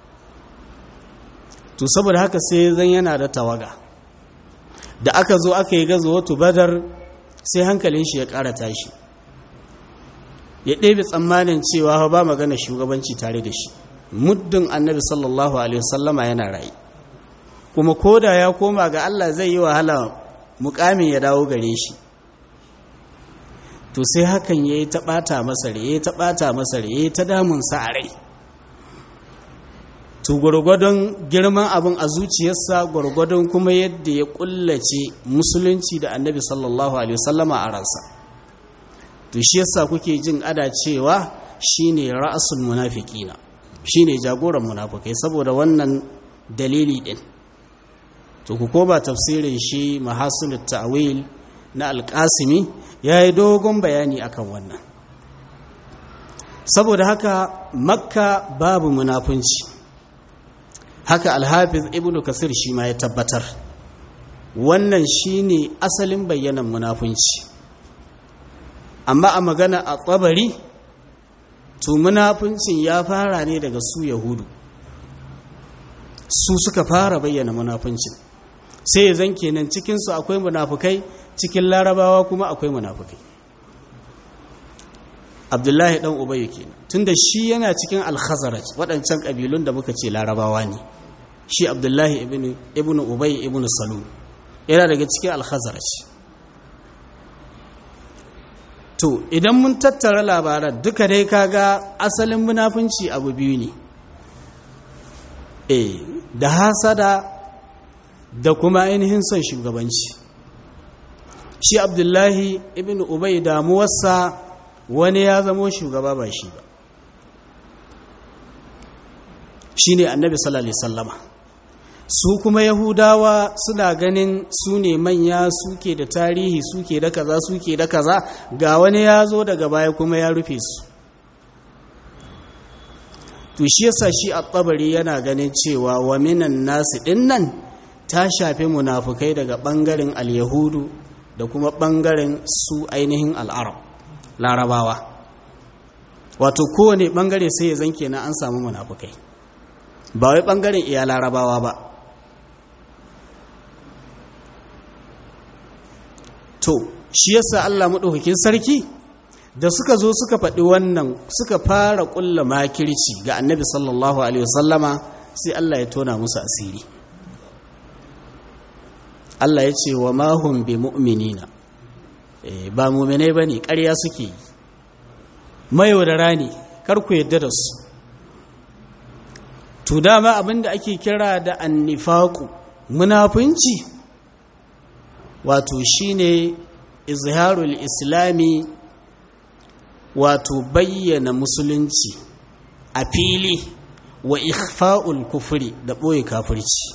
to saboda haka sai zan yana da tawaga da aka zo aka yi gazo wato badar sai hankalin shi ya ƙara tashi ya ɗebe tsammanin cewa ba magana shugabanci tare da shi muddin annabi sallallahu alaihi wasallama yana rayu kuma koda ya koma ga Allah zai yi wahala mukamin ya dawo gare shi to sai hakan ya yi taɓata masa ya yi taɓata masa ya yi ta damunsa a rai to gwargwadon girman abin a zuciyarsa gwargwadon kuma yadda ya kullace musulunci da annabi sallallahu alaihi wasallama a ransa to shi yasa kuke jin ada cewa shine ra'asul munafiqina shine jagoran munafikai saboda wannan dalili din to ku koma tafsirin shi mahasinut ta'wil na alqasimi yayi dogon bayani akan wannan saboda haka makka babu munafunci haka alhafiz ibnu kasir shi ma ya tabbatar wannan shine asalin bayyanan munafunci amma a magana a tsabari to munafuncin ya fara ne daga su yahudu su suka fara bayyana munafuncin sai ya zan kenan cikinsu akwai munafukai cikin larabawa kuma akwai munafukai abdullahi dan ubayu kenan tunda shi yana cikin alkhazaraj waɗancan ƙabilun da muka ce larabawa ne shi abdullahi ibn ubay ibn salul yana daga cikin alkhazaraj to idan mun tattara labaran duka dai kaga asalin munafunci abu biyu ne eh da hasada da kuma ainihin son shugabanci shi abdullahi ibn ubay damuwarsa wani ya zamo shugaba ba shi ba shi ne annabi sallallahu alaihi sallama su kuma yahudawa suna ganin su ne manya suke da tarihi suke da kaza suke da kaza ga wani ya zo daga baya kuma ya rufe su to shi yasa shi a tsabari yana ganin cewa wa minan nasu dinnan ta shafi munafukai daga bangaren al-yahudu da kuma bangaren su ainihin al'arab larabawa wato kowane bangare sai ya zanke na an samu munafukai ba wai bangaren iya larabawa ba to shi yasa Allah maɗaukakin sarki da suka zo suka faɗi wannan suka fara ƙulla makirci ga annabi sallallahu alaihi wasallama sai Allah ya tona musu asiri Allah ya ce wa mahum bi mu'minina ba mu'minai bane ƙarya suke yi mayaudara ne kar ku yadda da su to dama abinda ake kira da annifaku munafunci wato shine izharul islami wato bayyana musulunci a fili wa ikhfa'ul kufri da ɓoye kafirci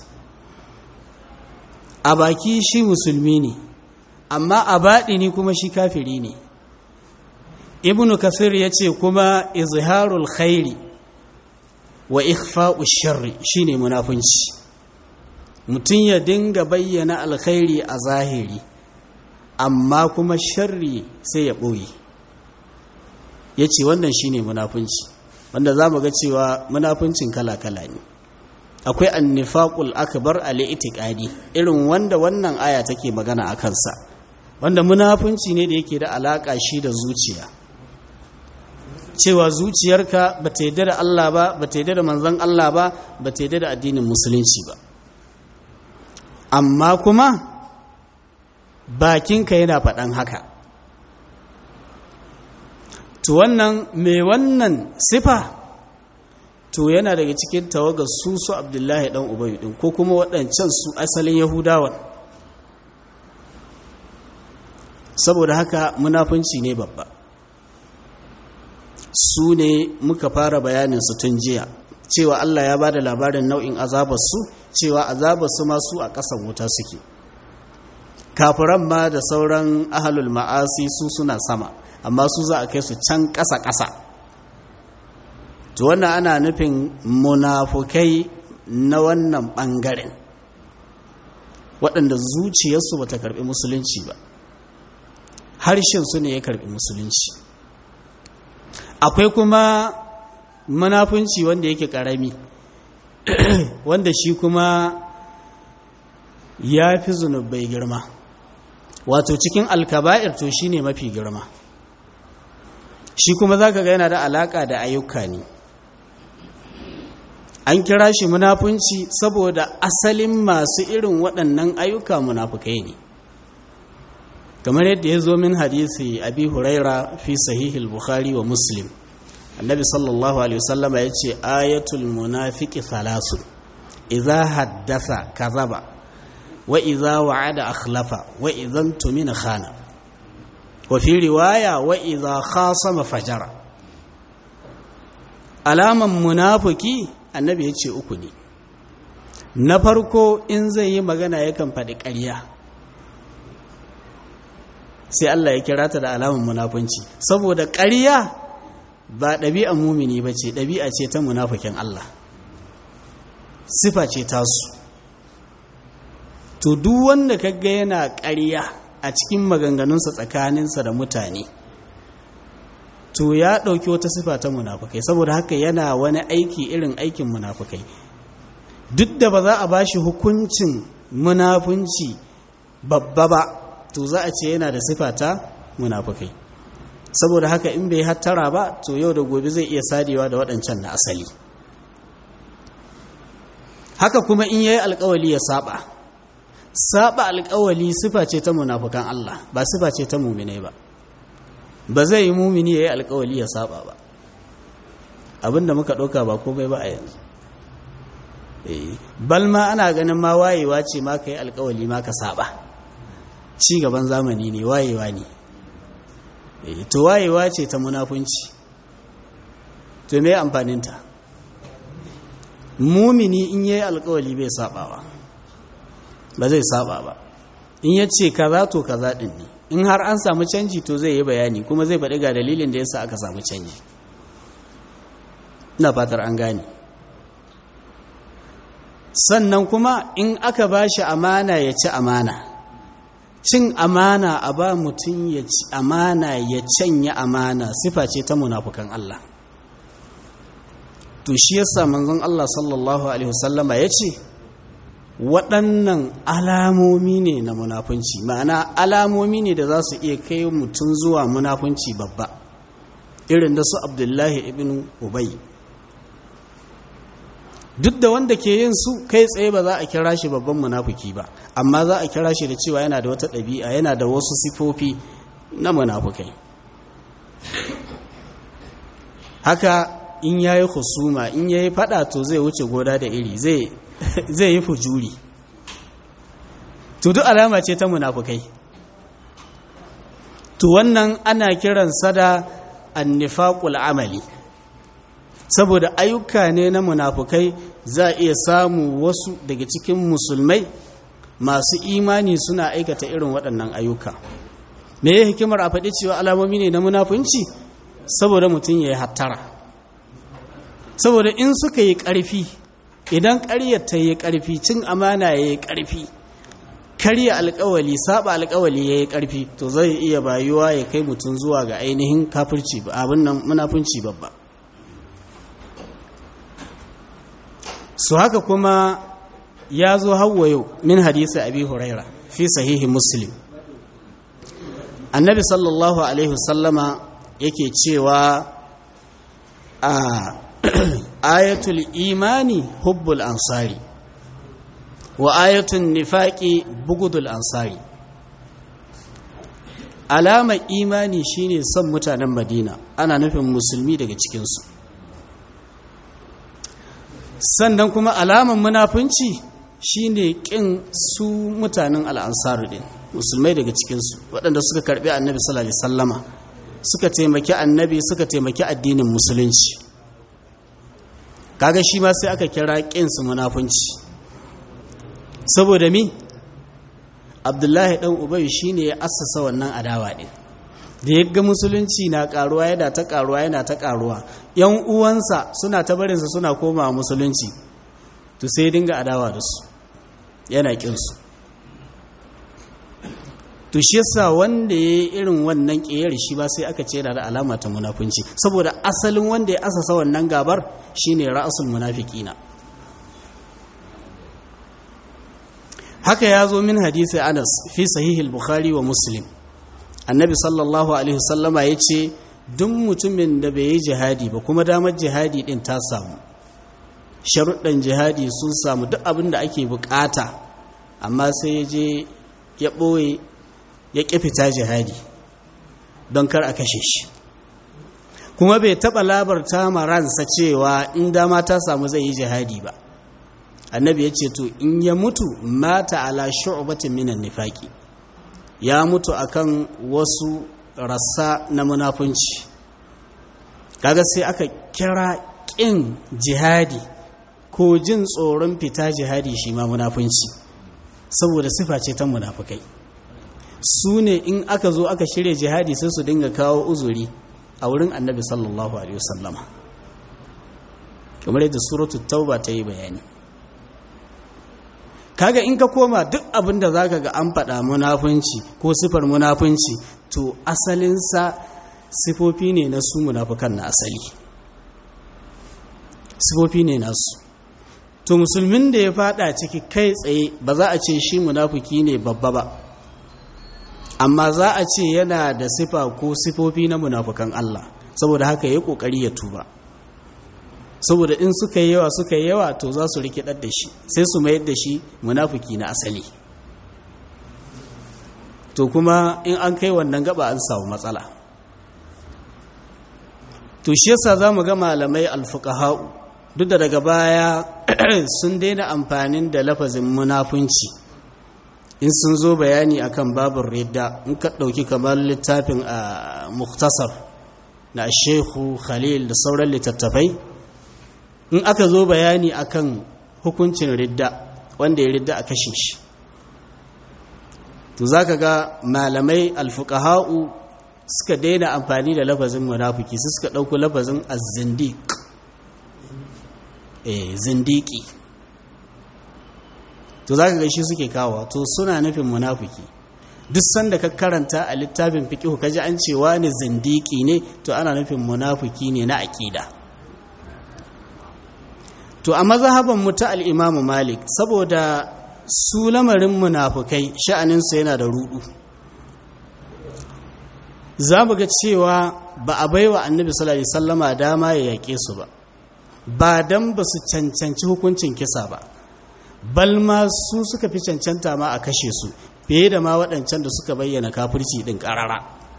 a baki shi musulmi ne amma a baɗini kuma shi kafiri ne ibnu kasir ya ce kuma izharul khairi wa ikhfa'u sharri shine munafunci mutum ya dinga bayyana alkhairi a zahiri amma kuma sharri sai ya ɓoye ya ce wannan shine munafunci wanda za mu ga cewa munafuncin kala-kala ne akwai annifaqul akbar al-i'tiqadi irin wanda wannan aya take magana a kansa wanda munafunci ne da yake da alaka shi da zuciya cewa zuciyarka ba ta yadda da Allah ba ba ta yadda da manzon Allah ba ba ta yadda da addinin musulunci ba amma kuma bakinka yana faɗan haka to wannan mai wannan sifa to yana daga cikin tawagar su su abdullahi dan ubayu din ko kuma waɗancan su asalin yahudawan saboda haka munafunci ne babba su ne muka fara bayanin su tun jiya cewa Allah ya ba da labarin nau'in azabarsu cewa azabarsu masu a ƙasan wuta suke kafiran ma da sauran ahalul ma'asi su suna sama amma su za a kai su can ƙasa-ƙasa to wannan ana nufin munafukai na wannan ɓangaren waɗanda zuciyarsu ba ta karɓi musulunci ba harshensu ne ya karbi musulunci akwai kuma munafunci wanda yake karami wanda shi kuma ya fi zunubai girma wato cikin alkaba'ir to shi ne mafi girma shi kuma za ka ga yana da alaka da ayyuka ne an kira shi munafunci saboda asalin masu irin waɗannan ayyuka munafukai ne kamar yadda ya zo min hadisi abi huraira fi sahihil bukhari wa muslim annabi sallallahu alaihi wasallama ya ce ayatul munafiki thalasun idza haddasa kazaba wa idza wa'ada akhlafa wa idan tumina khana wa fi riwaya wa idza khasama fajara alaman munafiki annabi ya ce uku ne na farko in zai yi magana yakan faɗi ƙarya sai Allah ya kira ta da alamun munafunci saboda ƙarya ba ɗabi'an mumini ba ce ɗabi'a ce ta munafukin Allah sifa ce tasu to duk wanda kaga yana ƙarya a cikin maganganunsa tsakaninsa da mutane to ya ɗauki wata sifa ta munafukai saboda haka yana wani aiki irin aikin munafukai duk da ba za a ba shi hukuncin munafunci babba ba to za a ce yana da sifa ta munafukai saboda haka in bai hattara ba to yau da gobe zai iya sadewa da waɗancan na asali haka kuma in yayi alkawali ya saba saba alkawali sifa ce ta munafukan Allah ba sifa ce ta muminai ba ba zai yi mumini yayi alkawali ya saba ba abinda muka ɗauka ba komai ba a yanzu balma ana ganin ma wayewa ce ma ka yi alkawali ma ka saba ci gaban zamani ne wayewa ne to wayewa ce ta munafunci to me amfaninta mumini in yayi alkawali bai sabawa ba zai saba ba in ya ce kaza to kaza din ne in har an samu canji to zai yi bayani kuma zai faɗi ga dalilin da yasa aka samu canji ina fatar an gane sannan kuma in aka ba shi amana ya ci amana cin amana a ba mutum ya ci amana ya canya amana sifa ce ta munafukan Allah to shi yasa manzon Allah sallallahu alaihi wasallama ya ce waɗannan alamomi ne na munafunci ma'ana alamomi ne da za su iya kai mutum zuwa munafunci babba irin da su abdullahi ibn ubay duk da wanda ke yin su kai tsaye ba za a kira shi babban munafuki ba amma za a kira shi da cewa yana da wata ɗabi'a yana da wasu sifofi na munafukai haka in ya yi husuma in ya yi fada to zai wuce goda da iri zai yi fujuri to duk alama ce ta munafukai to wannan ana kiransa da annifaqul amali saboda ayyuka ne na munafukai za a iya samu wasu daga cikin musulmai masu imani suna aikata irin waɗannan ayyuka me ya hikimar a faɗi cewa alamomi ne na munafunci saboda mutum ya yi hattara saboda in suka yi ƙarfi idan ƙaryar ta yi ƙarfi cin amana ya yi ƙarfi karya alƙawali saba alƙawali ya yi ƙarfi to zai iya bayuwa ya kai mutum zuwa ga ainihin kafirci abin nan munafunci babba su haka kuma ya zo hawa yau min hadisi abi huraira fi sahihi muslim annabi sallallahu alaihi wasallama yake cewa a ayatul imani hubbul ansari wa ayatul nifaqi bugudul ansari alamar imani shine son mutanen madina ana nufin musulmi daga cikinsu sannan kuma alamar munafunci shine kin su mutanen al'ansaru din musulmai daga cikinsu waɗanda suka karɓi annabi sallallahu alaihi sallama suka taimaki annabi suka taimaki addinin musulunci kaga shi ma sai aka kira ƙinsu munafunci saboda mi abdullahi ɗan ubayu shine ya assasa wannan adawa ɗin da ya ga musulunci na karuwa yana ta karuwa yana ta karuwa yan uwansa suna ta barinsa suna komawa musulunci to sai dinga adawa da su yana kinsu to shi yasa wanda ya irin wannan ƙiyar shi ba sai aka ce da alama ta munafunci saboda asalin wanda ya asasa wannan gabar shine ra'asul munafiqina haka ya zo min hadisi Anas fi sahihil Bukhari wa Muslim annabi sallallahu alaihi wasallama yace duk mutumin da bai yi jihadi ba kuma damar jihadi din ta samu sharuɗan jihadi sun samu duk abin da ake bukata amma sai ya je ya ɓoye ya ƙi fita jihadi don kar a kashe shi kuma bai taɓa labarta ma ransa cewa in dama ta samu zai yi jihadi ba annabi ya ce to in ya mutu mata ala shu'batin minan nifaki ya mutu akan wasu rassa na munafunci kaga sai aka kira ƙin jihadi ko jin tsoron fita jihadi shi ma munafunci saboda sifa ce ta munafukai su ne in aka zo aka shirya jihadi sai su dinga kawo uzuri a wurin annabi sallallahu alaihi wasallama kamar yadda suratul tauba ta yi bayani kaga in ka koma duk abin da zaka ga an faɗa munafunci ko sifar munafunci to asalinsa sifofi ne na su munafukan na asali sifofi ne nasu to musulmin da ya fada ciki kai tsaye ba za a ce shi munafuki ne babba ba amma za a ce yana da sifa ko sifofi na munafukan Allah saboda haka ya kokari ya tuba saboda in suka yi yawa suka yi yawa to za su rikidar da shi sai su mayar da shi munafuki na asali to kuma in an kai wannan gaba an samu matsala to shi yasa za mu ga malamai alfuqaha'u duk da daga baya sun daina amfanin da lafazin munafunci in sun zo bayani akan babin ridda in ka ɗauki kamar littafin a muktasar na shehu khalil da sauran littattafai in aka zo bayani akan hukuncin ridda wanda ya ridda a kashe shi to za ka ga malamai alfukaha'u suka daina amfani da lafazin munafiki su suka ɗauko lafazin azindik eh zindiki to za ka gaishe suke kawo to suna nufin munafiki duk sanda ka karanta a littafin fiqihu kaji an ce wani zindiki ne to ana nufin munafiki ne na aƙida to a mazhaban mu ta al-Imam Malik saboda su lamarin munafukai sha'aninsa yana da rudu za mu ga cewa ba a baiwa annabi sallallahu alaihi sallama dama ya yaƙe su ba ba dan ba su cancanci hukuncin kisa ba bal ma su suka fi cancanta ma a kashe su fiye da ma waɗancan da suka bayyana kafirci ɗin ƙarara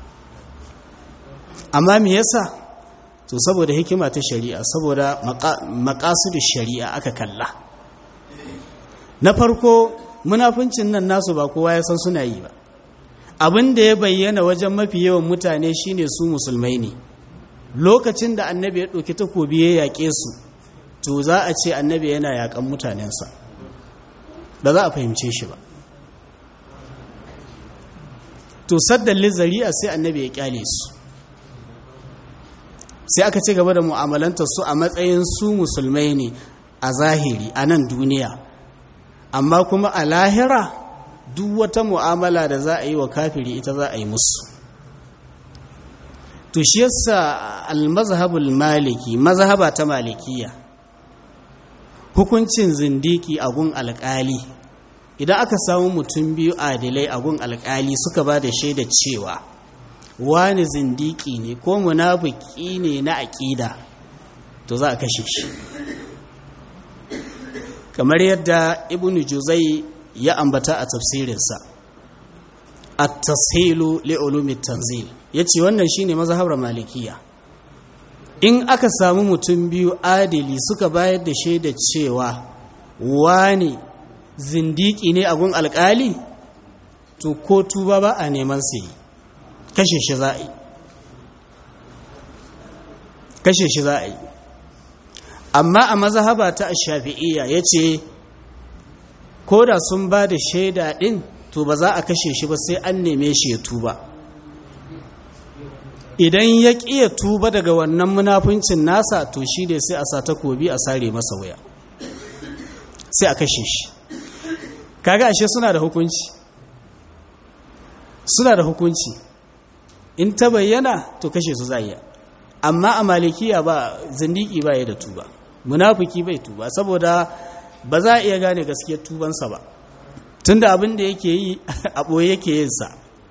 amma me yasa to saboda hikima ta shari'a saboda maƙasudu shari'a aka kalla na farko munafuncin nan nasu ba kowa ya san suna yi ba abin da ya bayyana wajen mafi yawan mutane shine su musulmai ne lokacin da annabi ya ɗauki takobi ya yaƙe su to za a ce annabi yana yaƙan mutanensa ba za a fahimce shi ba to saddan lizari'a sai annabi ya ƙyale su sai aka ci gaba da mu'amalantar su a matsayin su musulmai ne a zahiri a nan duniya amma kuma a lahira duk wata mu'amala da za a yi wa kafiri ita za a yi musu to shi yasa al-mazhabul maliki mazhaba ta malikiya hukuncin zindiki a gun alƙali idan aka samu mutum biyu adilai a gun alƙali suka ba da shaida cewa wani zindiki ne ko munafiki ne na aƙida to za a kashe shi kamar yadda ibnu juzai ya ambata a tafsirinsa at-tashilu li ulumi tanzil yace wannan shine mazhabar malikiya in aka samu mutum biyu adili suka bayar da shaida cewa wani zindiki ne a gun alkali to ko tuba ba a neman sai kashe shi za a yi kashe shi za a yi amma a mazhaba ta shafi'iyya yace ko da sun ba da shaida ɗin to ba za a kashe shi ba sai an neme shi ya tuba idan ya ƙiya tuba daga wannan munafuncin nasa to shi ne sai a sa takobi a sare masa waya sai a kashe shi kaga ashe suna da hukunci suna da hukunci in ta bayyana to kashe su za iya amma a malikiya ba zindiki ba ya da tuba munafiki bai tuba saboda ba za a iya gane gaskiyar tubansa ba tunda abin da yake yi a ɓoye yake yin sa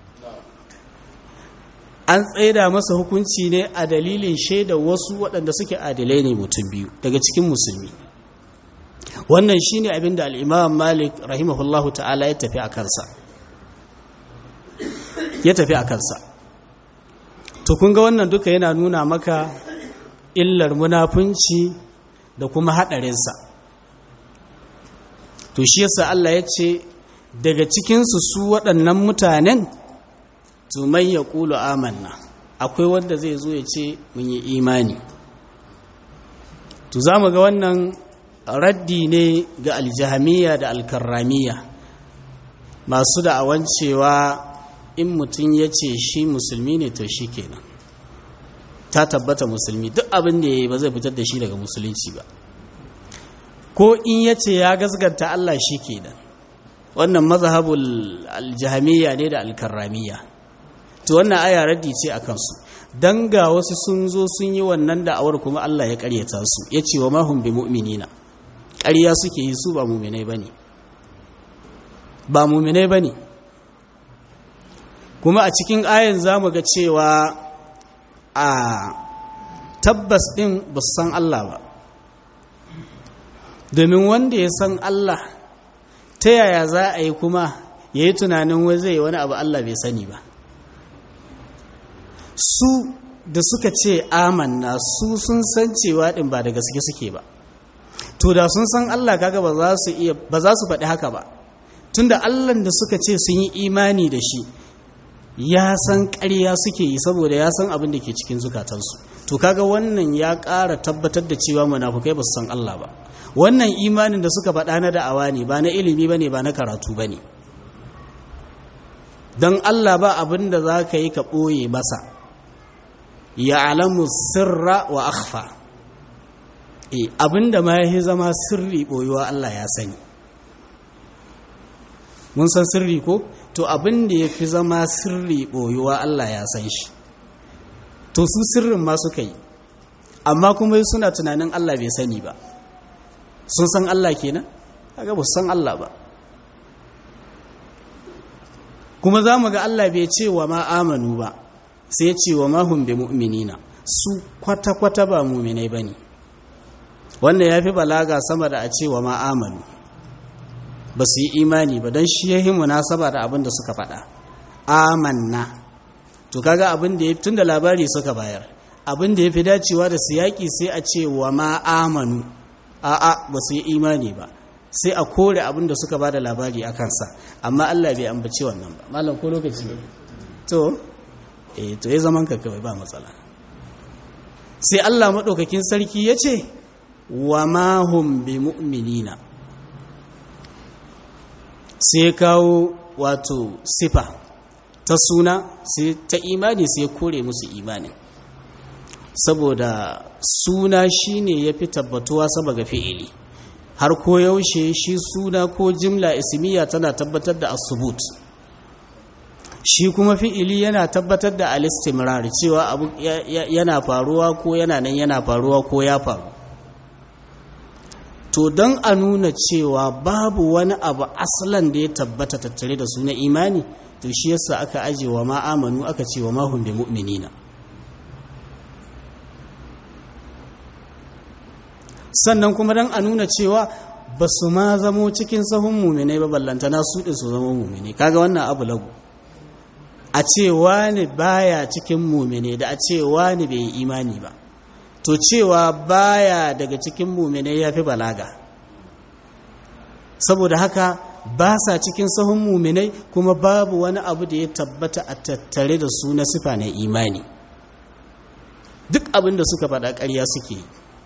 an tsaida masa hukunci ne a dalilin shaida wasu waɗanda suke adilai ne mutum biyu daga cikin musulmi wannan shine abin da al'imam malik rahimahullahu ta'ala ya tafi a kansa ya tafi a kansa to kun ga wannan duka yana nuna maka illar munafunci da kuma haɗarinsa to shi yasa Allah ya ce daga cikinsu su waɗannan mutanen tumai ya ƙulu amanna akwai wanda zai zo ya ce mun yi imani to za mu ga wannan raddi ne ga aljihamiya da alkarramiya masu da'awan cewa in mutum ya ce shi musulmi ne to shi kenan ta tabbata musulmi duk abin da ya yi ba zai fitar da shi daga musulunci ba ko in ya ce ya gasganta Allah shi kenan wannan mazhabul aljihamiya ne da alkarramiya to wannan aya raddi ce a kansu dan ga wasu sun zo sun yi wannan da'awar kuma Allah ya karyata su ya ce wa mahum bi mu'minina ƙarya suke yi su ba mu'minai bane ba mu'minai bane kuma a cikin ayan zamu ga cewa a tabbas din ba su san Allah ba domin wanda ya san Allah ta yaya za a yi kuma ya yi tunanin wai zai wani abu Allah bai sani ba su da suka ce amanna su sun san cewa din ba da gaske suke ba to da sun san Allah kaga ba za su iya ba za su faɗi haka ba tunda Allah da suka ce sun yi imani da shi ya san ƙarya suke yi saboda ya san abin da ke cikin zukatansu to kaga wannan ya ƙara tabbatar da cewa munafukai ba su san Allah ba wannan imanin da suka faɗa na da'awa ne ba na ilimi ba ne ba na karatu ba ne don Allah ba abin da za ka yi ka ɓoye masa ya alamu sirra wa akhfa e abin da ma ya zama sirri ɓoyuwa Allah ya sani mun san sirri ko to abin da ya fi zama sirri ɓoyuwa Allah ya san shi to su sirrin ma suka yi amma kuma suna tunanin Allah bai sani ba sun san Allah kenan kaga ba san Allah ba kuma za mu ga Allah bai ce wa ma amanu ba sai ce wa ma hum bi mu'minina su kwata-kwata ba mu'minai bane wannan yafi balaga sama da a ce wa ma amanu ba su yi imani ba don shi yahi munasaba da abin da suka faɗa amanna to kaga abin da ya tun da labari suka bayar abin da ya fi dacewa da siyaki sai a ce wa ma amanu a'a ba su yi imani ba sai a kore abin da suka ba da labari a kansa amma Allah bai ambaci wannan ba malam ko lokaci ne to eh to ya zaman ka kawai ba matsala sai Allah madaukakin sarki ya ce wa ma hum bi mu'minina sai kawo wato sifa ta suna sai ta imani sai kore musu imani saboda suna shine ya fi tabbatuwa sama ga fi'ili har ko yaushe shi suna ko jimla ismiya tana tabbatar da asubut shi kuma fi'ili yana tabbatar da alistimrar cewa abu yana faruwa ko yana nan yana faruwa ko ya faru to don a nuna cewa babu wani abu asalan da ya tabbata tattare da suna imani to shi yasa aka aje wa ma'amanu aka ce wa mahun bi mu'minina sannan kuma don a nuna cewa ba su ma zamo cikin sahun muminai ba ballantana su ɗin su zama muminai kaga wannan abu lagu a ce wani baya cikin muminai da a ce wani bai yi imani ba to cewa baya daga cikin muminai ya fi balaga saboda haka ba sa cikin sahun muminai kuma babu wani abu da ya tabbata a tattare da su na sifa na imani duk abin da suka faɗa ƙarya suke yi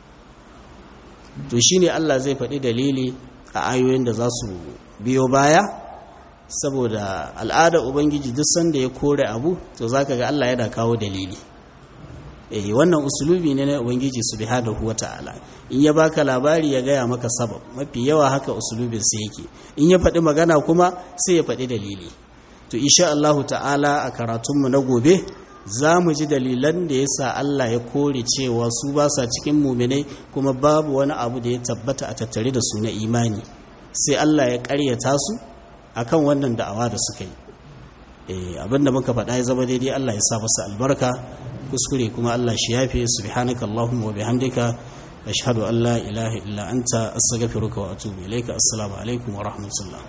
to shi ne Allah zai faɗi dalili a ayoyin da za su biyo baya saboda al'adar ubangiji duk sanda ya kore abu to za ka ga Allah yana kawo dalili eh wannan usulubi ne na ubangiji subhanahu wata'ala in ya baka labari ya gaya maka sabab mafi yawa haka usulubin sai yake in ya faɗi magana kuma sai ya faɗi dalili to insha Allahu ta'ala a karatunmu na gobe za mu ji dalilan da ya sa Allah ya kore cewa su ba sa cikin muminai kuma babu wani abu da ya tabbata a tattare da su na imani sai Allah ya karyata su akan wannan da'awa da suka yi abinda muka faɗa ya zama daidai Allah ya sa masa albarka kuskure kuma Allah shi yafe subhanaka allahumma wa bihamdika ashhadu an la ilaha illa anta astaghfiruka wa atubu ilayka assalamu alaikum wa rahmatullah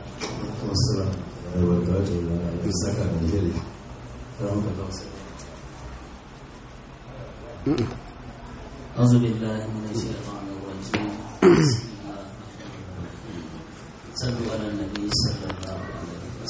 أعوذ بالله من الشيطان الرجيم صلوا على النبي صلى الله عليه وسلم